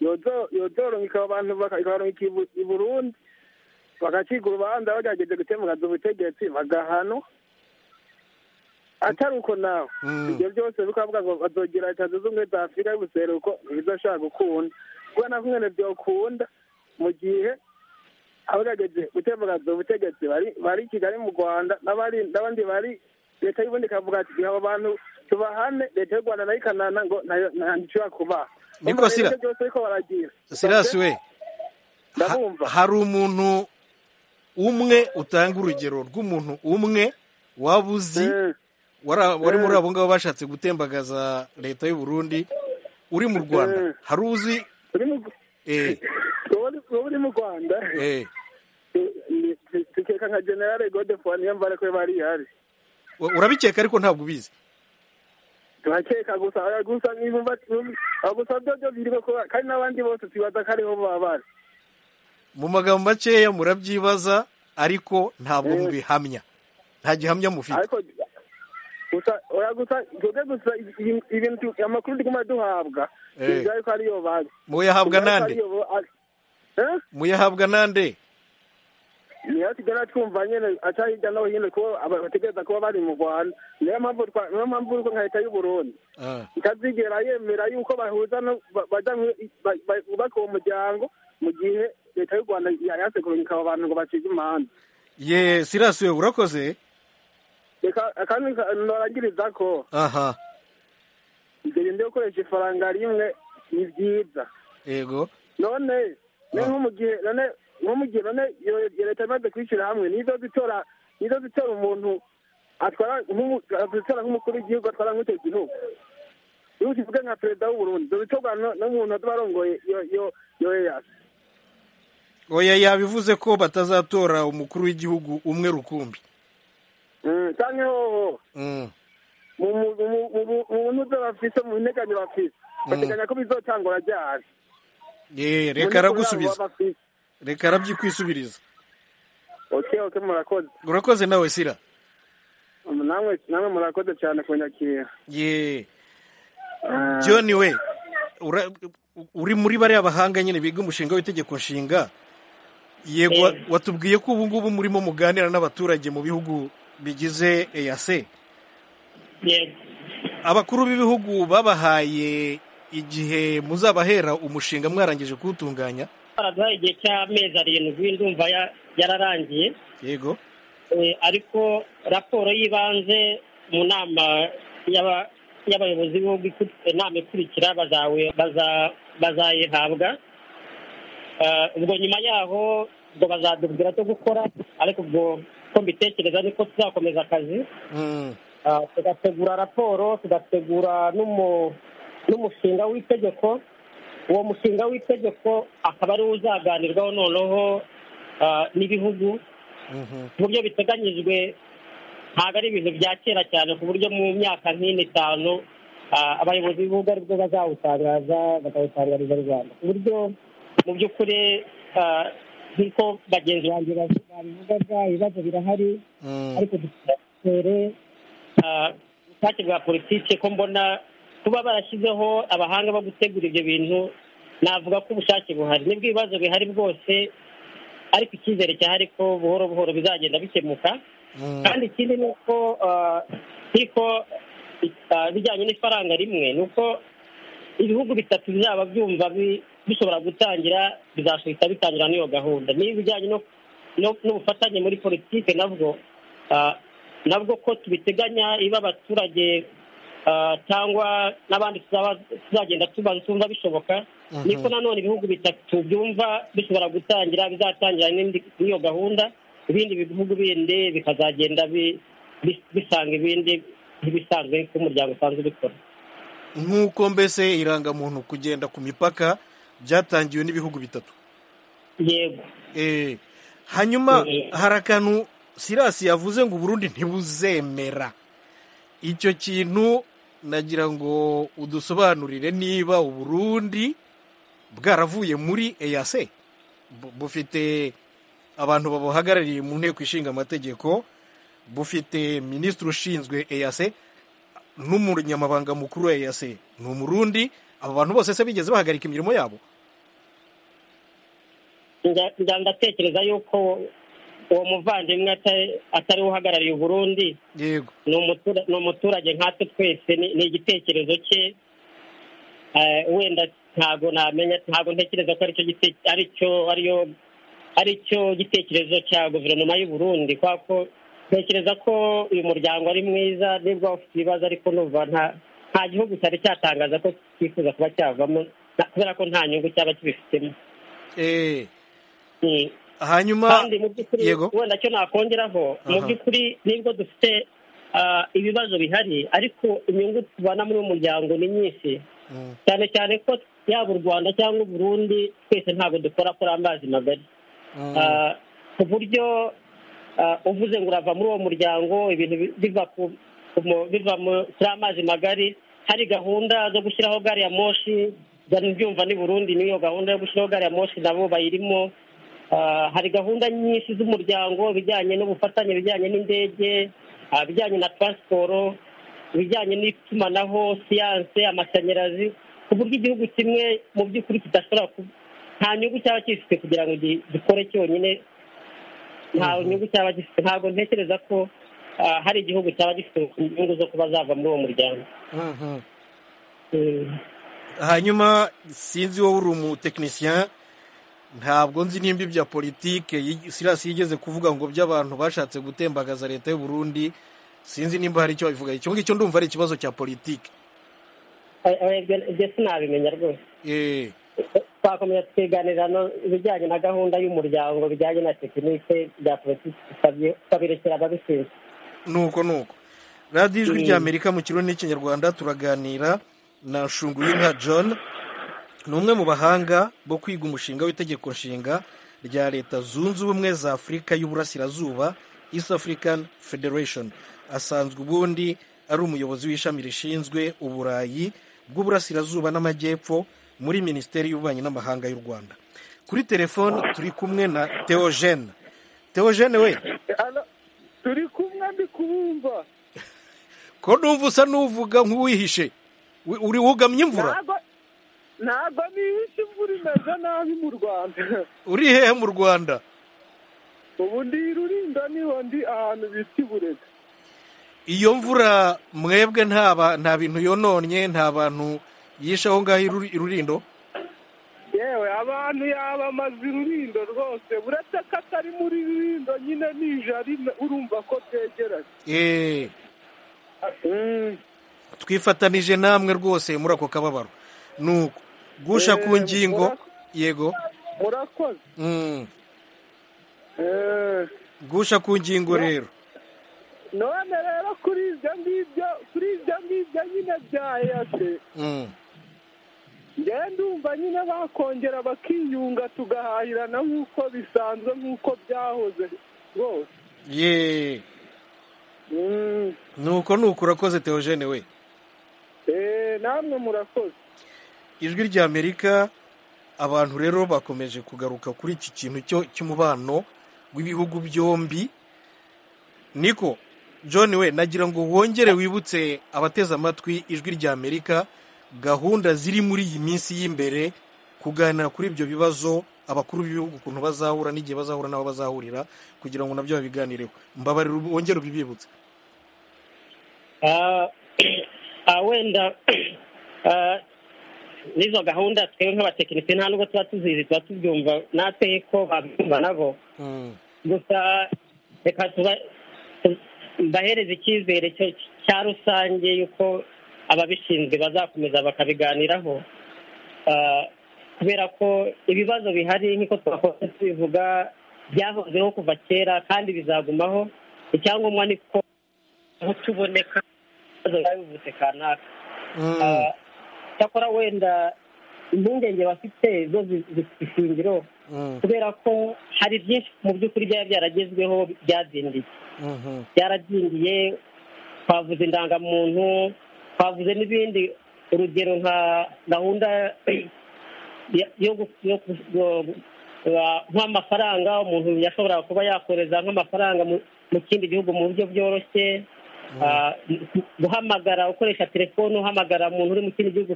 yozo- yozorungika abo bantu baka- ikabarungika i Bu- i Burundi bagacika urubanza bagerageje gukemuraza ubutegetsi bagahanwa atari uko nawe Mm. ibyo byose bikavuga ngo bazogira leta zunze ubumwe za afurika y'ubuseruko ntibizashaka gukunda kuko na kumwe byokunda mu gihe abagerageje gutembagaza ubutegetsi bari bari i kigali mu rwanda n'abari- n'abandi bari leta y'ubundi ikavuga ati abo bantu tubahane leta y'u rwanda nayo ikanana ngo ntayo- nta nishobora kubaha Niko Urumva rero Sira. ibyo byose ariko baragira sirasi we ha- hari umuntu umwe utanga urugero rw'umuntu umwe waba uzi wara- wari muri abo ngabo bashatse gutembagaza leta y'u burundi uri mu rwanda hari uzi eh, ubu uri mu rwanda eh, ni- ni- tukeka nka generale godefo niyo mbara ko bari ihari u- urabikeka ariko ntabwo ubizi turakeka gusa oya, gusa nibumva gusa byo byo biri ko kandi n'abandi bose tubaza ko ariho baba bari mu magambo makeya murabyibaza ariko ntabwo mubihamya nta gihamya mufite ariko gusa oya gusa twebwe gusa ibi- ibintu amakuru tuguma duhabwa Eh. tuzi ko ariyo bari Muyahabwa Tuzi ko nande? ariyo bo- ari- Eh? muyahabwa nande niyo tugenda twumva nyine aca hirya no hino ko aba- bategereza kuba bari mu rwanda niyo mpamvu twa- niyo mpamvu uko nka leta y'u burundi Ah, ikazigera yemera yuko bahuza no ba- baja mu- ba- ba- bubaka uwo muryango mu gihe leta y'u rwanda yayase kurungika abo bantu ngo bacike imanza ye sirasi we urakoze reka kandi norangiriza ko aha igenda gukoresha ifaranga rimwe ni byiza yego none ni nko mu gihe none nko mu gihe none iyo iyo leta imaze kwishyira hamwe nizo zitora nizo zitora umuntu atwara nk'umu- zitora nk'umukuru w'igihugu atwara nk'icyo gihugu iyo kivuga nka perezida w'uburundi izo zitorwa no- n'umuntu azoba arongoye iyo iyo iyo yeyasi oya yabivuze ko batazatora umukuru w'igihugu umwe rukumbi Mm, canke hoho Mm. mu buntu byo bafise mu nteganyo bafise bateganya ko bizotangura ryari ye reka aragusubiza reka arabyikwisubiza oke oke murakoze urakoze nawe sira namwe namwe murakoze cyane kunyakira ye john we ura- uri muri bariya bahanga nyine biga umushinga w'itegeko nshinga yego wa- watubwiye ko ubu ngubu murimo muganira n'abaturage mu bihugu bigize eyase abakuru b'ibihugu babahaye igihe muzabahera umushinga mwarangije kuwutunganya baraduhaye igihe cy'amezi arindwi ndumva ya- yararangiye yego Eh, ariko raporo y'ibanze mu nama y'aba- y'abayobozi b'ibihugu ikut- inama ikurikira bazawe- baza- bazayihabwa Eh, ubwo nyuma yaho ubwo bazadubwira cyo gukora ariko ubwo ko mbitekereza niko tuzakomeza akazi Ah, tugategura raporo tugategura n'umu- n'umushinga w'itegeko uwo mushinga w'itegeko akaba ariwo uzaganirwaho noneho ah, n'ibihugu ku buryo biteganyijwe ntabwo ari ibintu bya kera cyane ku buryo mu myaka nk'ine itanu ah, abayobozi b'ibihugu aribwo bazawutangaza bakawutangariza rwanda ku buryo mu by'ukuri ah, nk'uko bagenzi banjye babi- babivugaga ibibazo birahari ariko dutore ubushake bwa politiki ko mbona kuba barashyizeho abahanga bo gutegura ibyo bintu navuga ko ubushake buhari nibwo ibibazo bihari bwose ariko icyizere cyahari ko buhoro buhoro bizagenda bikemuka kandi ikindi ni uko ah, nk'uko ah, bijyanye n'ifaranga rimwe ni uko ibihugu bitatu bizaba byumva bi- bishobora gutangira bizasubita bitangira n'iyo gahunda n'ibijyanye no- no- n'ubufatanye muri politiki nabwo ah, nabwo ko tubiteganya iba abaturage ah, cyangwa n'abandi tuzaba- tuzagenda tubaza tumva bishoboka Mhm. niko nanone ibihugu bitatu byumva bishobora gutangira bizatangira n'indi- n'iyo gahunda ibindi bihugu bindi bikazagenda bi- bi- bisanga ibindi nk'ibisanzwe nk'umuryango usanzwe ubikora nk'uko mbese irangamuntu kugenda ku mipaka byatangiwe n'ibihugu bitatu yego hanyuma hari akantu sirasi yavuze ngo uburundi ntibuzemera icyo kintu nagira ngo udusobanurire niba uburundi bwaravuye muri eyase Bu- bufite abantu babuhagarariye mu nteko ishinga amategeko bufite minisitiri ushinzwe eyase n'umunyamabanga mukuru wa eyase ni umurundi aba bantu bose se bigeze bahagarika imirimo yabo Nda- nda- ndatekereza yuko uwo muvandimwe ata- atari we uhagarariye uburundi ni umutura- ni umuturage nkatwe twese ni ni igitekerezo cye Eh, wenda ntabwo namenya ntabwo ntekereza ko aricyo gite- aricyo ariyo aricyo gitekerezo cya guverinoma y'u Burundi kubera ko ntekereza ko uyu muryango ari mwiza nibwo ufite ibibazo ariko numva nta nta gihugu cyari cyatangaza ko cyifuza kuba cyavamo na- kubera ko nta nyungu cyaba kibifitemo hanyuma kandi mu by'ukuri yego. wenda cyo nakongeraho mu Aha. by'ukuri nibwo dufite ah, ibibazo bihari ariko inyungu tubana muri uwo muryango ni nyinshi cyane cyane ko yaba u rwanda cyangwa u burundi twese ntabwo dukora kuri amazi magari Ah, ku buryo ah, uvuze ngo urava muri uwo muryango ibintu bi- biva ku- ku mu- biva mu- kuri amazi magari hari gahunda zo gushyiraho gari ya moshi byumva ni burundi n'iyo gahunda yo gushyiraho gari ya moshi nabo bayirimo Ah, hari gahunda nyinshi z'umuryango ibijyanye n'ubufatanye ibijyanye n'indege ah, ibijyanye na taransiporo ibijyanye n'itumanaho siyanse amashanyarazi ku buryo igihugu kimwe mu by'ukuri kidashobora ku nta nyungu cyaba gifite kugira ngo gi- gikore cyonyine nta nyungu cyaba gifite ntabwo ntekereza ko ah, hari igihugu cyaba gifite inyungu zo kuba zava muri uwo muryango hanyuma sinzi wowe uri umutekinisiyen ntabwo nzi nimba ibya politike yi- sirasi yigeze kuvuga ngo by'abantu bashatse gutembagaza leta y'u Burundi sinzi nimba hari icyo babivuga icyo ngicyo ndumva ari ikibazo cya politike Eh, eh, ibyo- ibyo sinabimenya rwose twakomeza tukiganira no ibijyanye na gahunda y'umuryango bijyanye na tekinike bya politiki tukabye- tukabirekera ababishinzwe nuko nuko radiyo ijwi Mm. ry'amerika mu kirundi n'ikinyarwanda turaganira na nshunguyinka john ni umwe mu bahanga bo kwiga umushinga w'itegeko nshinga rya leta zunze ubumwe za afurika y'uburasirazuba east african federation asanzwe ubundi ari umuyobozi w'ishami rishinzwe uburayi bw'uburasirazuba n'amajyepfo muri minisiteri y'ububanyi n'amahanga y'u rwanda kuri telefoni turi kumwe na teogene teogene we turi kumwe ndi kubumva ko numva usa n'uvuga nk'uwihishe uri wugamye imvura ntabwo nihishe imvura imeze nabi mu rwanda uri hehe mu rwanda ubu ndi rurinda niho ndi ahantu bita iburega iyo mvura mwebwe nta bintu yononnye nta bantu yishe aho ngaho irurindo yewe abantu yabamaze irurindo rwose uretse ko atari muri rurindo nyine nijari urumva ko byegeranye twifatanije namwe rwose muri ako kababaro nuko gusha ku ngingo yego murakoze gusha ku ngingo rero none rero kuri ibyo ngibyo kuri ibyo ngibyo nyine bya eyase njyewe ndumva nyine bakongera bakiyunga tugahahirana nk'uko bisanzwe nk'uko byahoze rwose yeee nuko nuko urakoze teogene we eee namwe murakoze ijwi ry'amerika abantu rero bakomeje kugaruka kuri iki kintu cy'umubano w'ibihugu byombi niko john we nagira ngo wongere wibutse abateze amatwi ijwi ry'amerika gahunda ziri muri iyi minsi y'imbere kuganira kuri ibyo bibazo abakuru b'ibihugu ukuntu bazahura n'igihe bazahura n'abo bazahurira kugira ngo nabyo babiganireho mbabarira wongere ubibibutse wenda n'izo gahunda twebwe nk'abatekinisiye nta nubwo tuba tuzizi tuba tubyumva natwe ko babyumva nabo gusa reka tuba bahereza icyizere cya rusange y'uko ababishinzwe bazakomeza bakabiganiraho kubera ko ibibazo bihari nk'uko twakoze tubivuga byahozeho kuva kera kandi bizagumaho icyangombwa ni ko aho tuboneka ibibazo biba bivutse kanaka cyakora wenda impungenge bafite zo zifite kubera ko hari byinshi mu by'ukuri byaba byaragezweho byadindiye byaradindiye twavuze indangamuntu twavuze n'ibindi urugero nka gahunda nk'amafaranga umuntu yashobora kuba yakoreza nk'amafaranga mu kindi gihugu mu buryo bworoshye guhamagara ukoresha telefone uhamagara umuntu uri mu kindi gihugu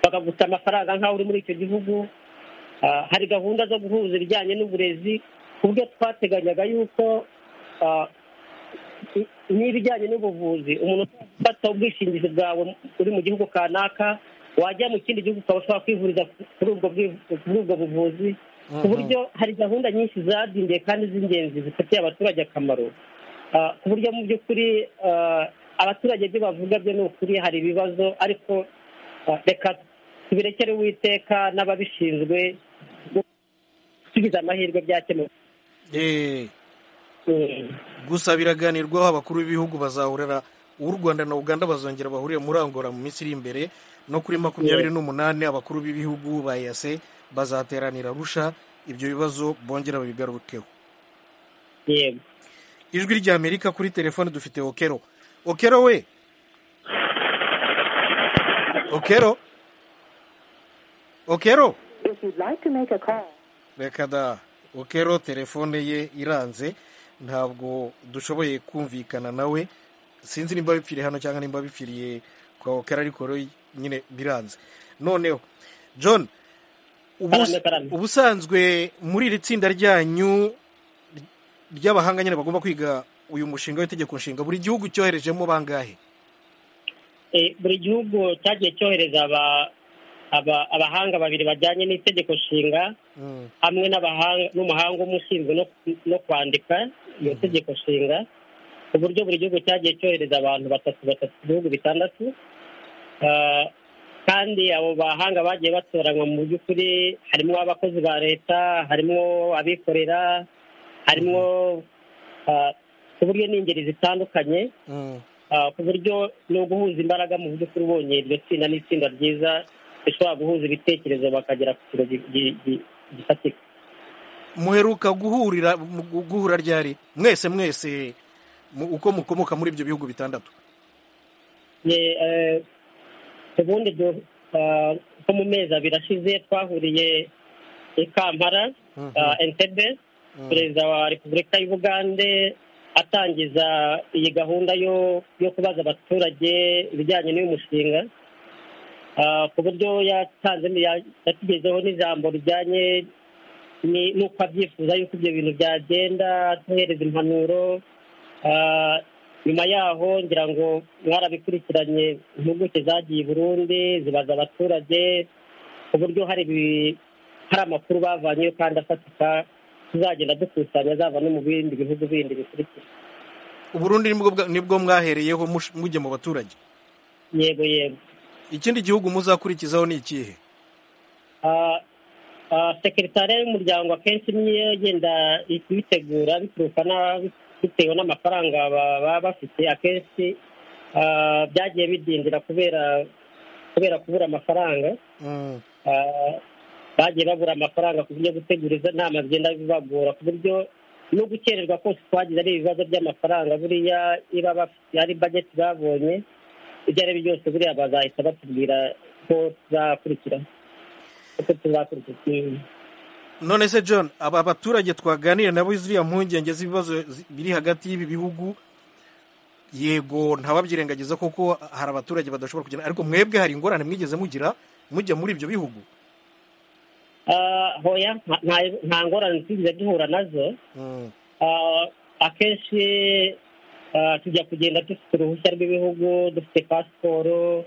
bakaguta amafaranga nk'aho uri muri icyo gihugu hari gahunda zo guhuza ibijyanye n'uburezi ku buryo twateganyaga yuko n'ibijyanye n'ubuvuzi umuntu ufata ubwishingizi bwawe uri mu gihugu kanaka wajya mu kindi gihugu ukaba ushobora kwivuriza kuri ubwo buvuzi ku buryo hari gahunda nyinshi zadindiye kandi z'ingenzi zifitiye abaturage akamaro ku buryo mu by'ukuri abaturage ibyo bavuga byo ni ukuri hari ibibazo ariko reka tubirekere uwiteka n'ababishinzwe tugize amahirwe byakemuka gusa biraganirwaho abakuru b'ibihugu bazahurira u rwanda na uganda bazongera bahurire muri angora mu minsi iri imbere no kuri makumyabiri n'umunani abakuru b'ibihugu ba eyase bazateranira arusha ibyo bibazo bongera babigarukeho ijwi ry'amerika kuri telefone dufite okero okero we okero okero reka da okero telefone ye iranze ntabwo dushoboye kumvikana nawe sinzi nimba bipfiriye hano cyangwa nimba bipfiriye kwa okera ariko rero nyine biranze noneho john ubusanzwe muri iri tsinda ryanyu ry'abahanga nyine bagomba kwiga uyu mushinga w'itegeko nshinga buri gihugu cyoherejemo bangahe buri gihugu cyagiye cyohereza abahanga babiri bajyanye n'itegeko nshinga hamwe n'umuhanga umwe ushinzwe no kwandika iyo tegeko nshinga ku buryo buri gihugu cyagiye cyohereza abantu batatu batatu bihugu bitandatu kandi abo bahanga bagiye batoranywa mu by'ukuri harimo abakozi ba leta harimo abikorera harimo ku buryo n'ingeri zitandukanye ku buryo ni uguhuza imbaraga mu by'ukuri ubonye iryo tsinda n'itsinda ryiza bishobora guhuza ibitekerezo bakagera ku kiro gifatika muheruka guhurira guhura ryari mwese mwese uko mukomoka muri ibyo bihugu bitandatu ubundi nko mu mezi abiri ashize twahuriye i kampala entebe perezida wa repubulika y'ubugande atangiza iyi gahunda yo kubaza abaturage ibijyanye n'uyu mushinga ku buryo yatanze yatugezeho n'ijambo rijyanye n'uko abyifuza y'uko ibyo bintu byagenda duhereza impanuro nyuma yaho ngira ngo mwarabikurikiranye impuguke zagiye i burundi zibaza abaturage ku buryo hari amakuru bavanyeyo kandi afatika tuzagenda dukusanya zava no mu bindi bihugu bindi bikurikira uburundi nibwo mwahereyeho mujye mu baturage yego yego ikindi gihugu muzakurikizaho ni ikihe sekiritari y'umuryango akenshi niyo igenda ibitegura bituruka bitewe n'amafaranga baba bafite akenshi byagiye bidindira kubera kubera kubura amafaranga bagiye babura amafaranga ku buryo gutegura izo nama zigenda bibagora ku buryo no gukererwa kose twagize ari ibibazo by'amafaranga buriya iba ari bageti babonye ibyo ari byo byose buriya bazahita batubwira ko tuzakurikira uko tuzakurikira none se john aba baturage twaganira nabo ziriya mpungenge z'ibibazo biri hagati y'ibi bihugu yego ntababyirengagiza kuko hari abaturage badashobora kugenda ariko mwebwe hari ingorane mwigeze mugira mujya muri ibyo bihugu hoya nta ngorane twigeze duhura nazo akenshi tujya kugenda dufite uruhushya rw'ibihugu dufite pasiporo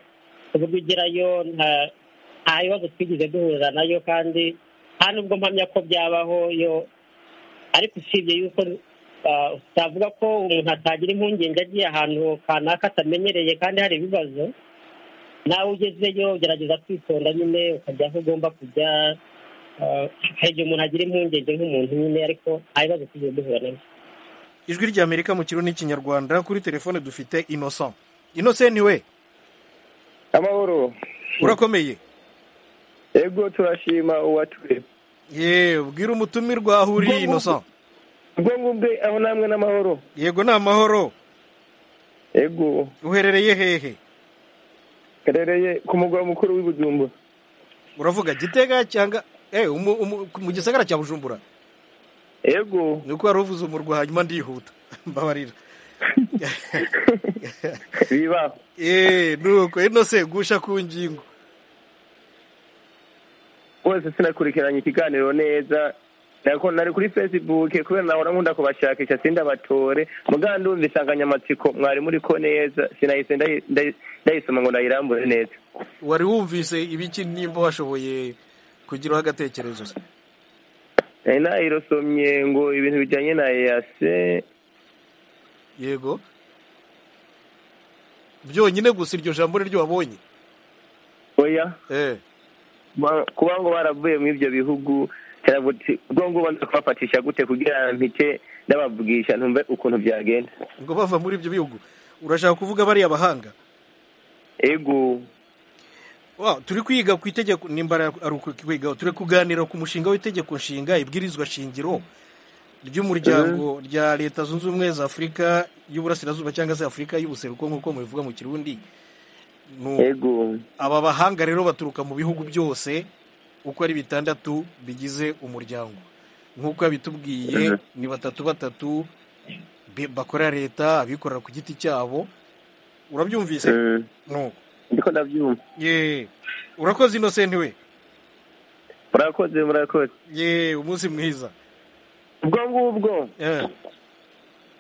ku buryo ugerayo nta bibazo twigeze duhurira nayo kandi nta nubwo mpamya ko byabaho yo ariko usibye yuko utavuga ko umuntu atagira impungenge agiye ahantu kanaka atamenyereye kandi hari ibibazo nawe ugezeyo ugerageza kwitonda nyine ukajya aho ugomba kujya hari igihe umuntu agira impungenge nk'umuntu nyine ariko nta bibazo tujya duhura nabyo ijwi ry'amerika mu kirundi n'ikinyarwanda kuri telefone dufite inosa inosa niwe amahoro urakomeye yego turashima uwature yewe bwira umutumirwa aho uri inosa ubwo ngubwe aho namwe n'amahoro yego ni amahoro yego uherereye hehe uherereye ku mugwa mukuru w'ibujumbura uravuga gitega cyangwa mu gisagara cya bujumbura yego ni uko wari uvuze umurwa hanyuma ndihuta mbabarira biba eee nuko ino se gusha ku ngingo rwose sinakurikiranye ikiganiro neza nari kuri fesibuke kubera nahora nkunda kubashakisha sindabatore muganga ndumva insanganyamatsiko mwari muri ko neza sinahise ndayisoma ngo ndayirambure neza wari wumvise ibiki nimba washoboye kugiraho agatekerezo se nayirosomye ngo ibintu bijyanye na eyase yego byonyine gusa iryo jambo niryo wabonye oya kuba ngo baravuye mu ibyo bihugu ubwo ngubwo nza kubafatisha gute kugira mpite ndababwirisha ntumve ukuntu byagenda ngo bava muri ibyo bihugu urashaka kuvuga bariya abahanga yego turi kwiga ku itegeko nimbara ari ukwiga turi kuganira ku mushinga w'itegeko nshinga ibwirizwa shingiro ry'umuryango rya leta zunze ubumwe za afurika y'uburasirazuba cyangwa se afurika y'ubuseruko nk'uko mubivuga mu kirundi aba bahanga rero baturuka mu bihugu byose uko ari bitandatu bigize umuryango nk'uko bitubwiye ni batatu batatu bakorera leta abikorera ku giti cyabo urabyumvise nuko ndiko ndabyumva ye urakoze inosenti we murakoze murakoze ye umunsi mwiza ubwo ngubwo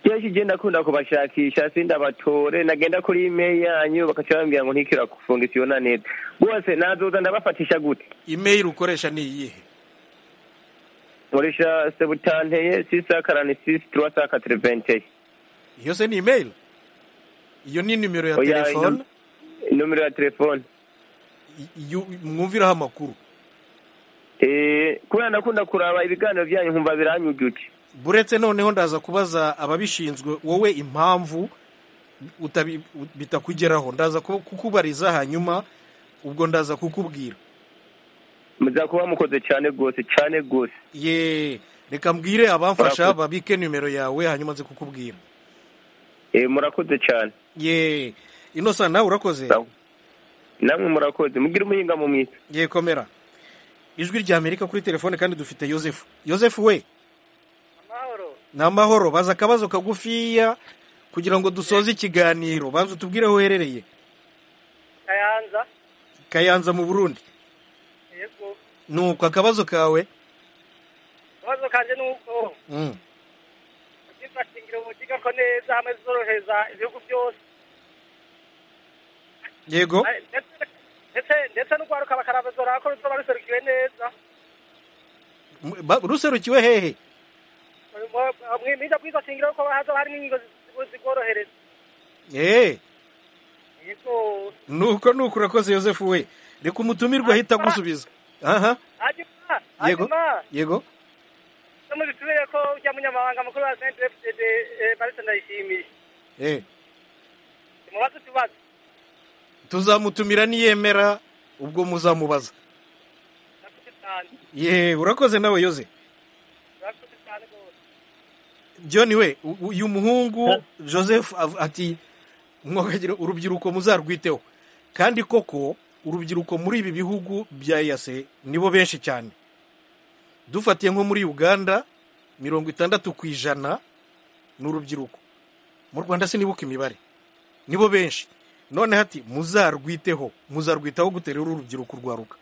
kenshi igenda akunda kubashakisha sinda batore nagenda kuri imeri yanyu bakaca bambwira ngo ntikira gufunga isiyona neza rwose nazoza ndabafatisha gute imeri ukoresha ni iyihe nkoresha sebutanteye sisa karani sisi turuwa sa katereventeye iyo se ni imeri iyo ni nimero ya telefone nomero ya telefone mwumviraho amakuru kubera ndakunda kuraba ibiganiro byanyu nkumva biranyujuje buretse noneho ndaza kubaza ababishinzwe wowe impamvu bitakugeraho ndaza kukubariza hanyuma ubwo ndaza kukubwira muzakuba mukoze cyane rwose cyane rwose ye reka mbwire abamfasha babike nimero yawe hanyuma nze kukubwira murakoze cyane ye ino nawe urakoze namwe murakoze mubwire umuhinga mu mwiza yekomera ijwi rya amerika kuri telefone kandi dufite yosefu yosefu we ni amahoro baza akabazo kagufiya kugira ngo dusoze ikiganiro banza utubwire aho uherereye kayanza kayanza mu burundi yego nuko akabazo kawe ikibazo kanjye ni uko Mm. ugifatingira umugiga ko neza hamwe zorohereza ibihugu byose yego Ay, ndetse- ndetse ndetse n'urwaruka bakaravuzora ko ruzoba ruserukiwe neza M- ba- ruserukiwe hehe mwida bw'ifatangiro ko hazoba harimo ingingo zi- zibworohereza eee yego nuko nuko urakoze yosefu we reka umutumirwa ahita agusubiza aha hanyuma yego hanyuma yego no mubitubire ko ujya munyamabanga mukuru wa snpfd marisa ndayishimiye eee mubaze utubazo tuzamutumira niyemera ubwo muzamubaza murakoze cyane ye urakoze nawe yoze murakoze cyane rwose john we u- uyu muhungu joseph av- ati mwokagira urubyiruko muzarwiteho kandi koko urubyiruko muri ibi bihugu bya eyase nibo benshi cyane dufatiye nko muri uganda mirongo itandatu ku ijana ni urubyiruko mu rwanda sinibuka imibare nibo benshi noneho ati muzarwiteho muzarwitaho gute rero urubyiruko rwaruka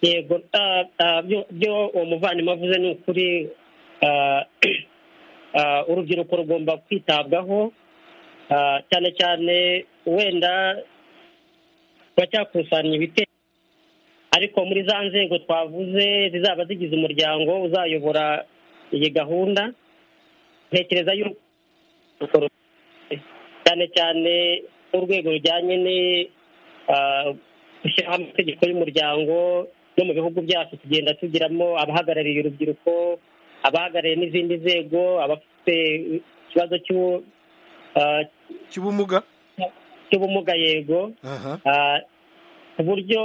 yego ah, ah, byo- byo uwo muvandimwe avuze ni ukuri ah, ah, urubyiruko rugomba kwitabwaho ah, cyane cyane wenda turacyakusanya ibitekerezo ariko muri za nzego twavuze zizaba zigize umuryango uzayobora iyi gahunda ntekereza y'urubyiruko cyane cyane urwego rujyanye ni- ah, gushyiraho amategeko y'umuryango no mu bihugu byacu tugenda tugiramo abahagarariye urubyiruko abahagarariye n'izindi nzego abafite ikibazo cy'u- ah, cy'ubumuga cy'ubumuga yego aha Ah, ku buryo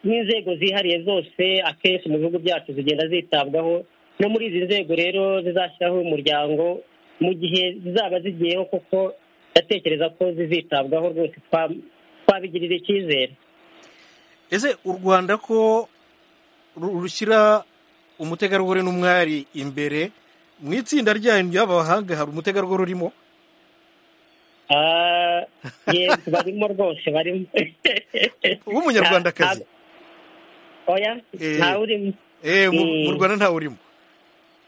n'inzego zihariye zose akenshi mu bihugu byacu zigenda zitabwaho no muri izi nzego rero zizashyiraho umuryango mu gihe zizaba zigiyeho kuko ndatekereza ko zizitabwaho rwose twa- twabigirira icyizere ese u rwanda ko ru- rushyira umutegarugori n'umwari imbere mu itsinda ryanyu ry'abahanga hari umutegarugori urimo Ah, yego barimo rwose barimo w'umunyarwandakazi oya Eh, ntawe urimo eh, mu mu Mm. rwanda ntawe urimo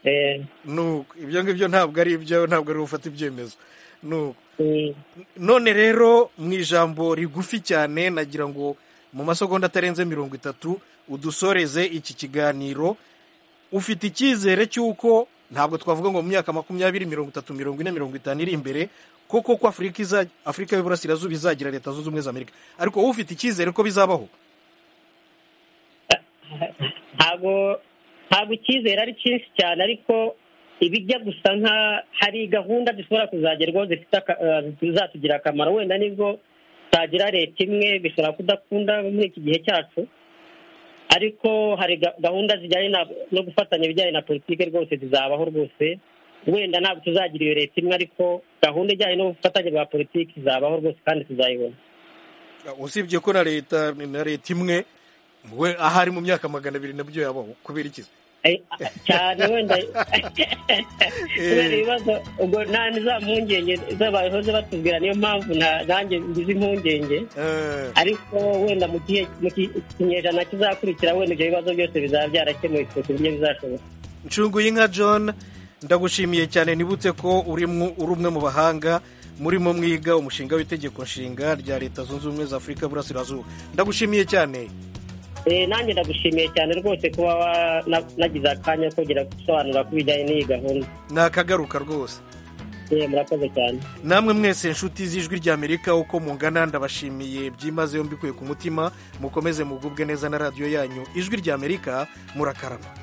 Eh, nuko ibyo ngibyo ntabwo ari ibyo ntabwo ari gufata ibyemezo nuko mm, none rero mu ijambo rigufi cyane nagira ngo mu masegonda atarenze mirongo itatu udusoreze iki kiganiro ufite icyizere cy'uko ntabwo twavuga ngo mu myaka makumyabiri mirongo itatu mirongo ine mirongo itanu iri imbere koko ko afurika iza afurika y'uburasirazuba izagira leta zunze ubumwe za amerika ariko wowe ufite icyizere ko bizabaho ntabwo ntabwo icyizere ari cyinshi cyane ariko ibijya gusa nka hari gahunda zishobora kuzagerwaho zifite aka- ah, zizatugirira akamaro wenda nibwo tutagira leta imwe bishobora kudakunda muri iki gihe cyacu ariko hari ga- gahunda zijyanye na- no gufatanya ibijyanye na politiki rwose zizabaho rwose wenda ntabwo tuzagira iyo leta imwe ariko gahunda ijyanye n'ubufatanye bwa politiki izabaho rwose kandi tuzayibona usibye ko na leta na leta imwe we ahari mu myaka magana abiri nabyo yabaho kubera iki cyane wenda kubera ibibazo ubwo nta za mpungenge z'abahoze batubwira niyo mpamvu nta- nanjye ngize impungenge ariko wenda mu gihe mu ki- ikinyejana kizakurikira wenda ibyo bibazo byose bizaba byarakemuwe ku buryo bizashoboka nshunguye inka john ndagushimiye cyane nibutse ko uri mu- uri umwe mu bahanga murimo mwiga umushinga w'itegeko nshinga rya leta zunze ubumwe za afurika y'uburasirazuba ndagushimiye cyane Eh, nanjye ndagushimiye cyane rwose kuba wa- na- nagize akanya ko kugira gusobanura ku bijyanye n'iyi gahunda ni akagaruka rwose Eh, murakoze cyane namwe mwese inshuti z'ijwi ry'amerika uko mungana ndabashimiye byimazeyo mbikuye ku mutima mukomeze mugubwe neza na radiyo yanyu ijwi ry'amerika murakarama